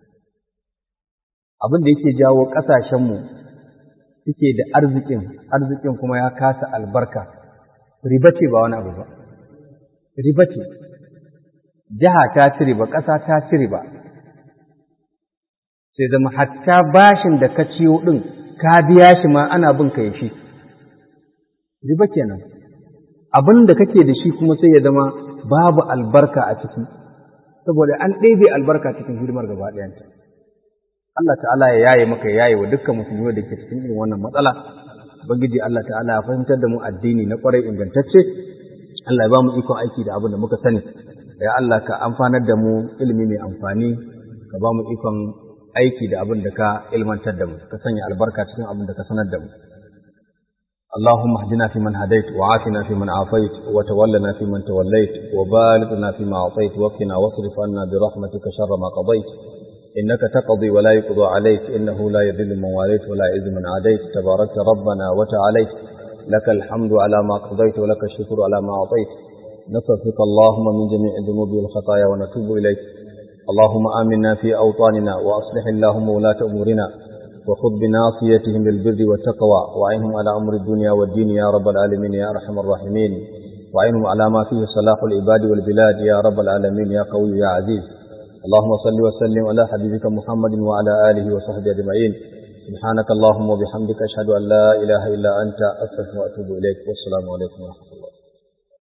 abin da yake jawo ƙasashenmu suke da arzikin arzikin kuma ya kasa albarka riba ce ba wani abu ba riba ce jiha ta ci riba ƙasa ta ci riba sai zama hatta bashin da ka ciyo ɗin ka biya shi ma ana bin ka shi riba kenan abin da kake da shi kuma sai ya zama babu albarka a ciki saboda an ɗebe albarka cikin hidimar gaba ɗayanta Allah ta'ala ya yaye maka ya yaye wa dukkan musulmi da ke cikin irin wannan matsala ubangiji Allah ta'ala ya fahimtar da mu addini na kwarai ingantacce Allah ya ba mu ikon aiki da abin da muka sani ya Allah ka amfanar da mu ilimi mai amfani ka ba mu ikon aiki da abin da ka ilmantar da mu ka sanya albarka cikin abin da ka sanar da mu اللهم اهدنا فيمن هديت وعافنا فيمن عافيت وتولنا فيمن توليت وبارك فيما أعطيت وقنا واصرف عنا برحمتك شر ما قضيت إنك تقضي ولا يقضى عليك إنه لا يذل من واليت ولا يعز من عاديت تباركت ربنا وتعاليت لك الحمد على ما قضيت ولك الشكر على ما أعطيت نصرفك اللهم من جميع الذنوب والخطايا ونتوب إليك اللهم آمنا في أوطاننا وأصلح اللهم ولاة أمورنا وخذ بناصيتهم للبر والتقوى وعينهم على أمر الدنيا والدين يا رب العالمين يا أرحم الراحمين وعينهم على ما فيه صلاح العباد والبلاد يا رب العالمين يا قوي يا عزيز اللهم صل وسلم على حبيبك محمد وعلى آله وصحبه أجمعين سبحانك اللهم وبحمدك أشهد أن لا إله إلا أنت أستغفرك وأتوب إليك والسلام عليكم ورحمة الله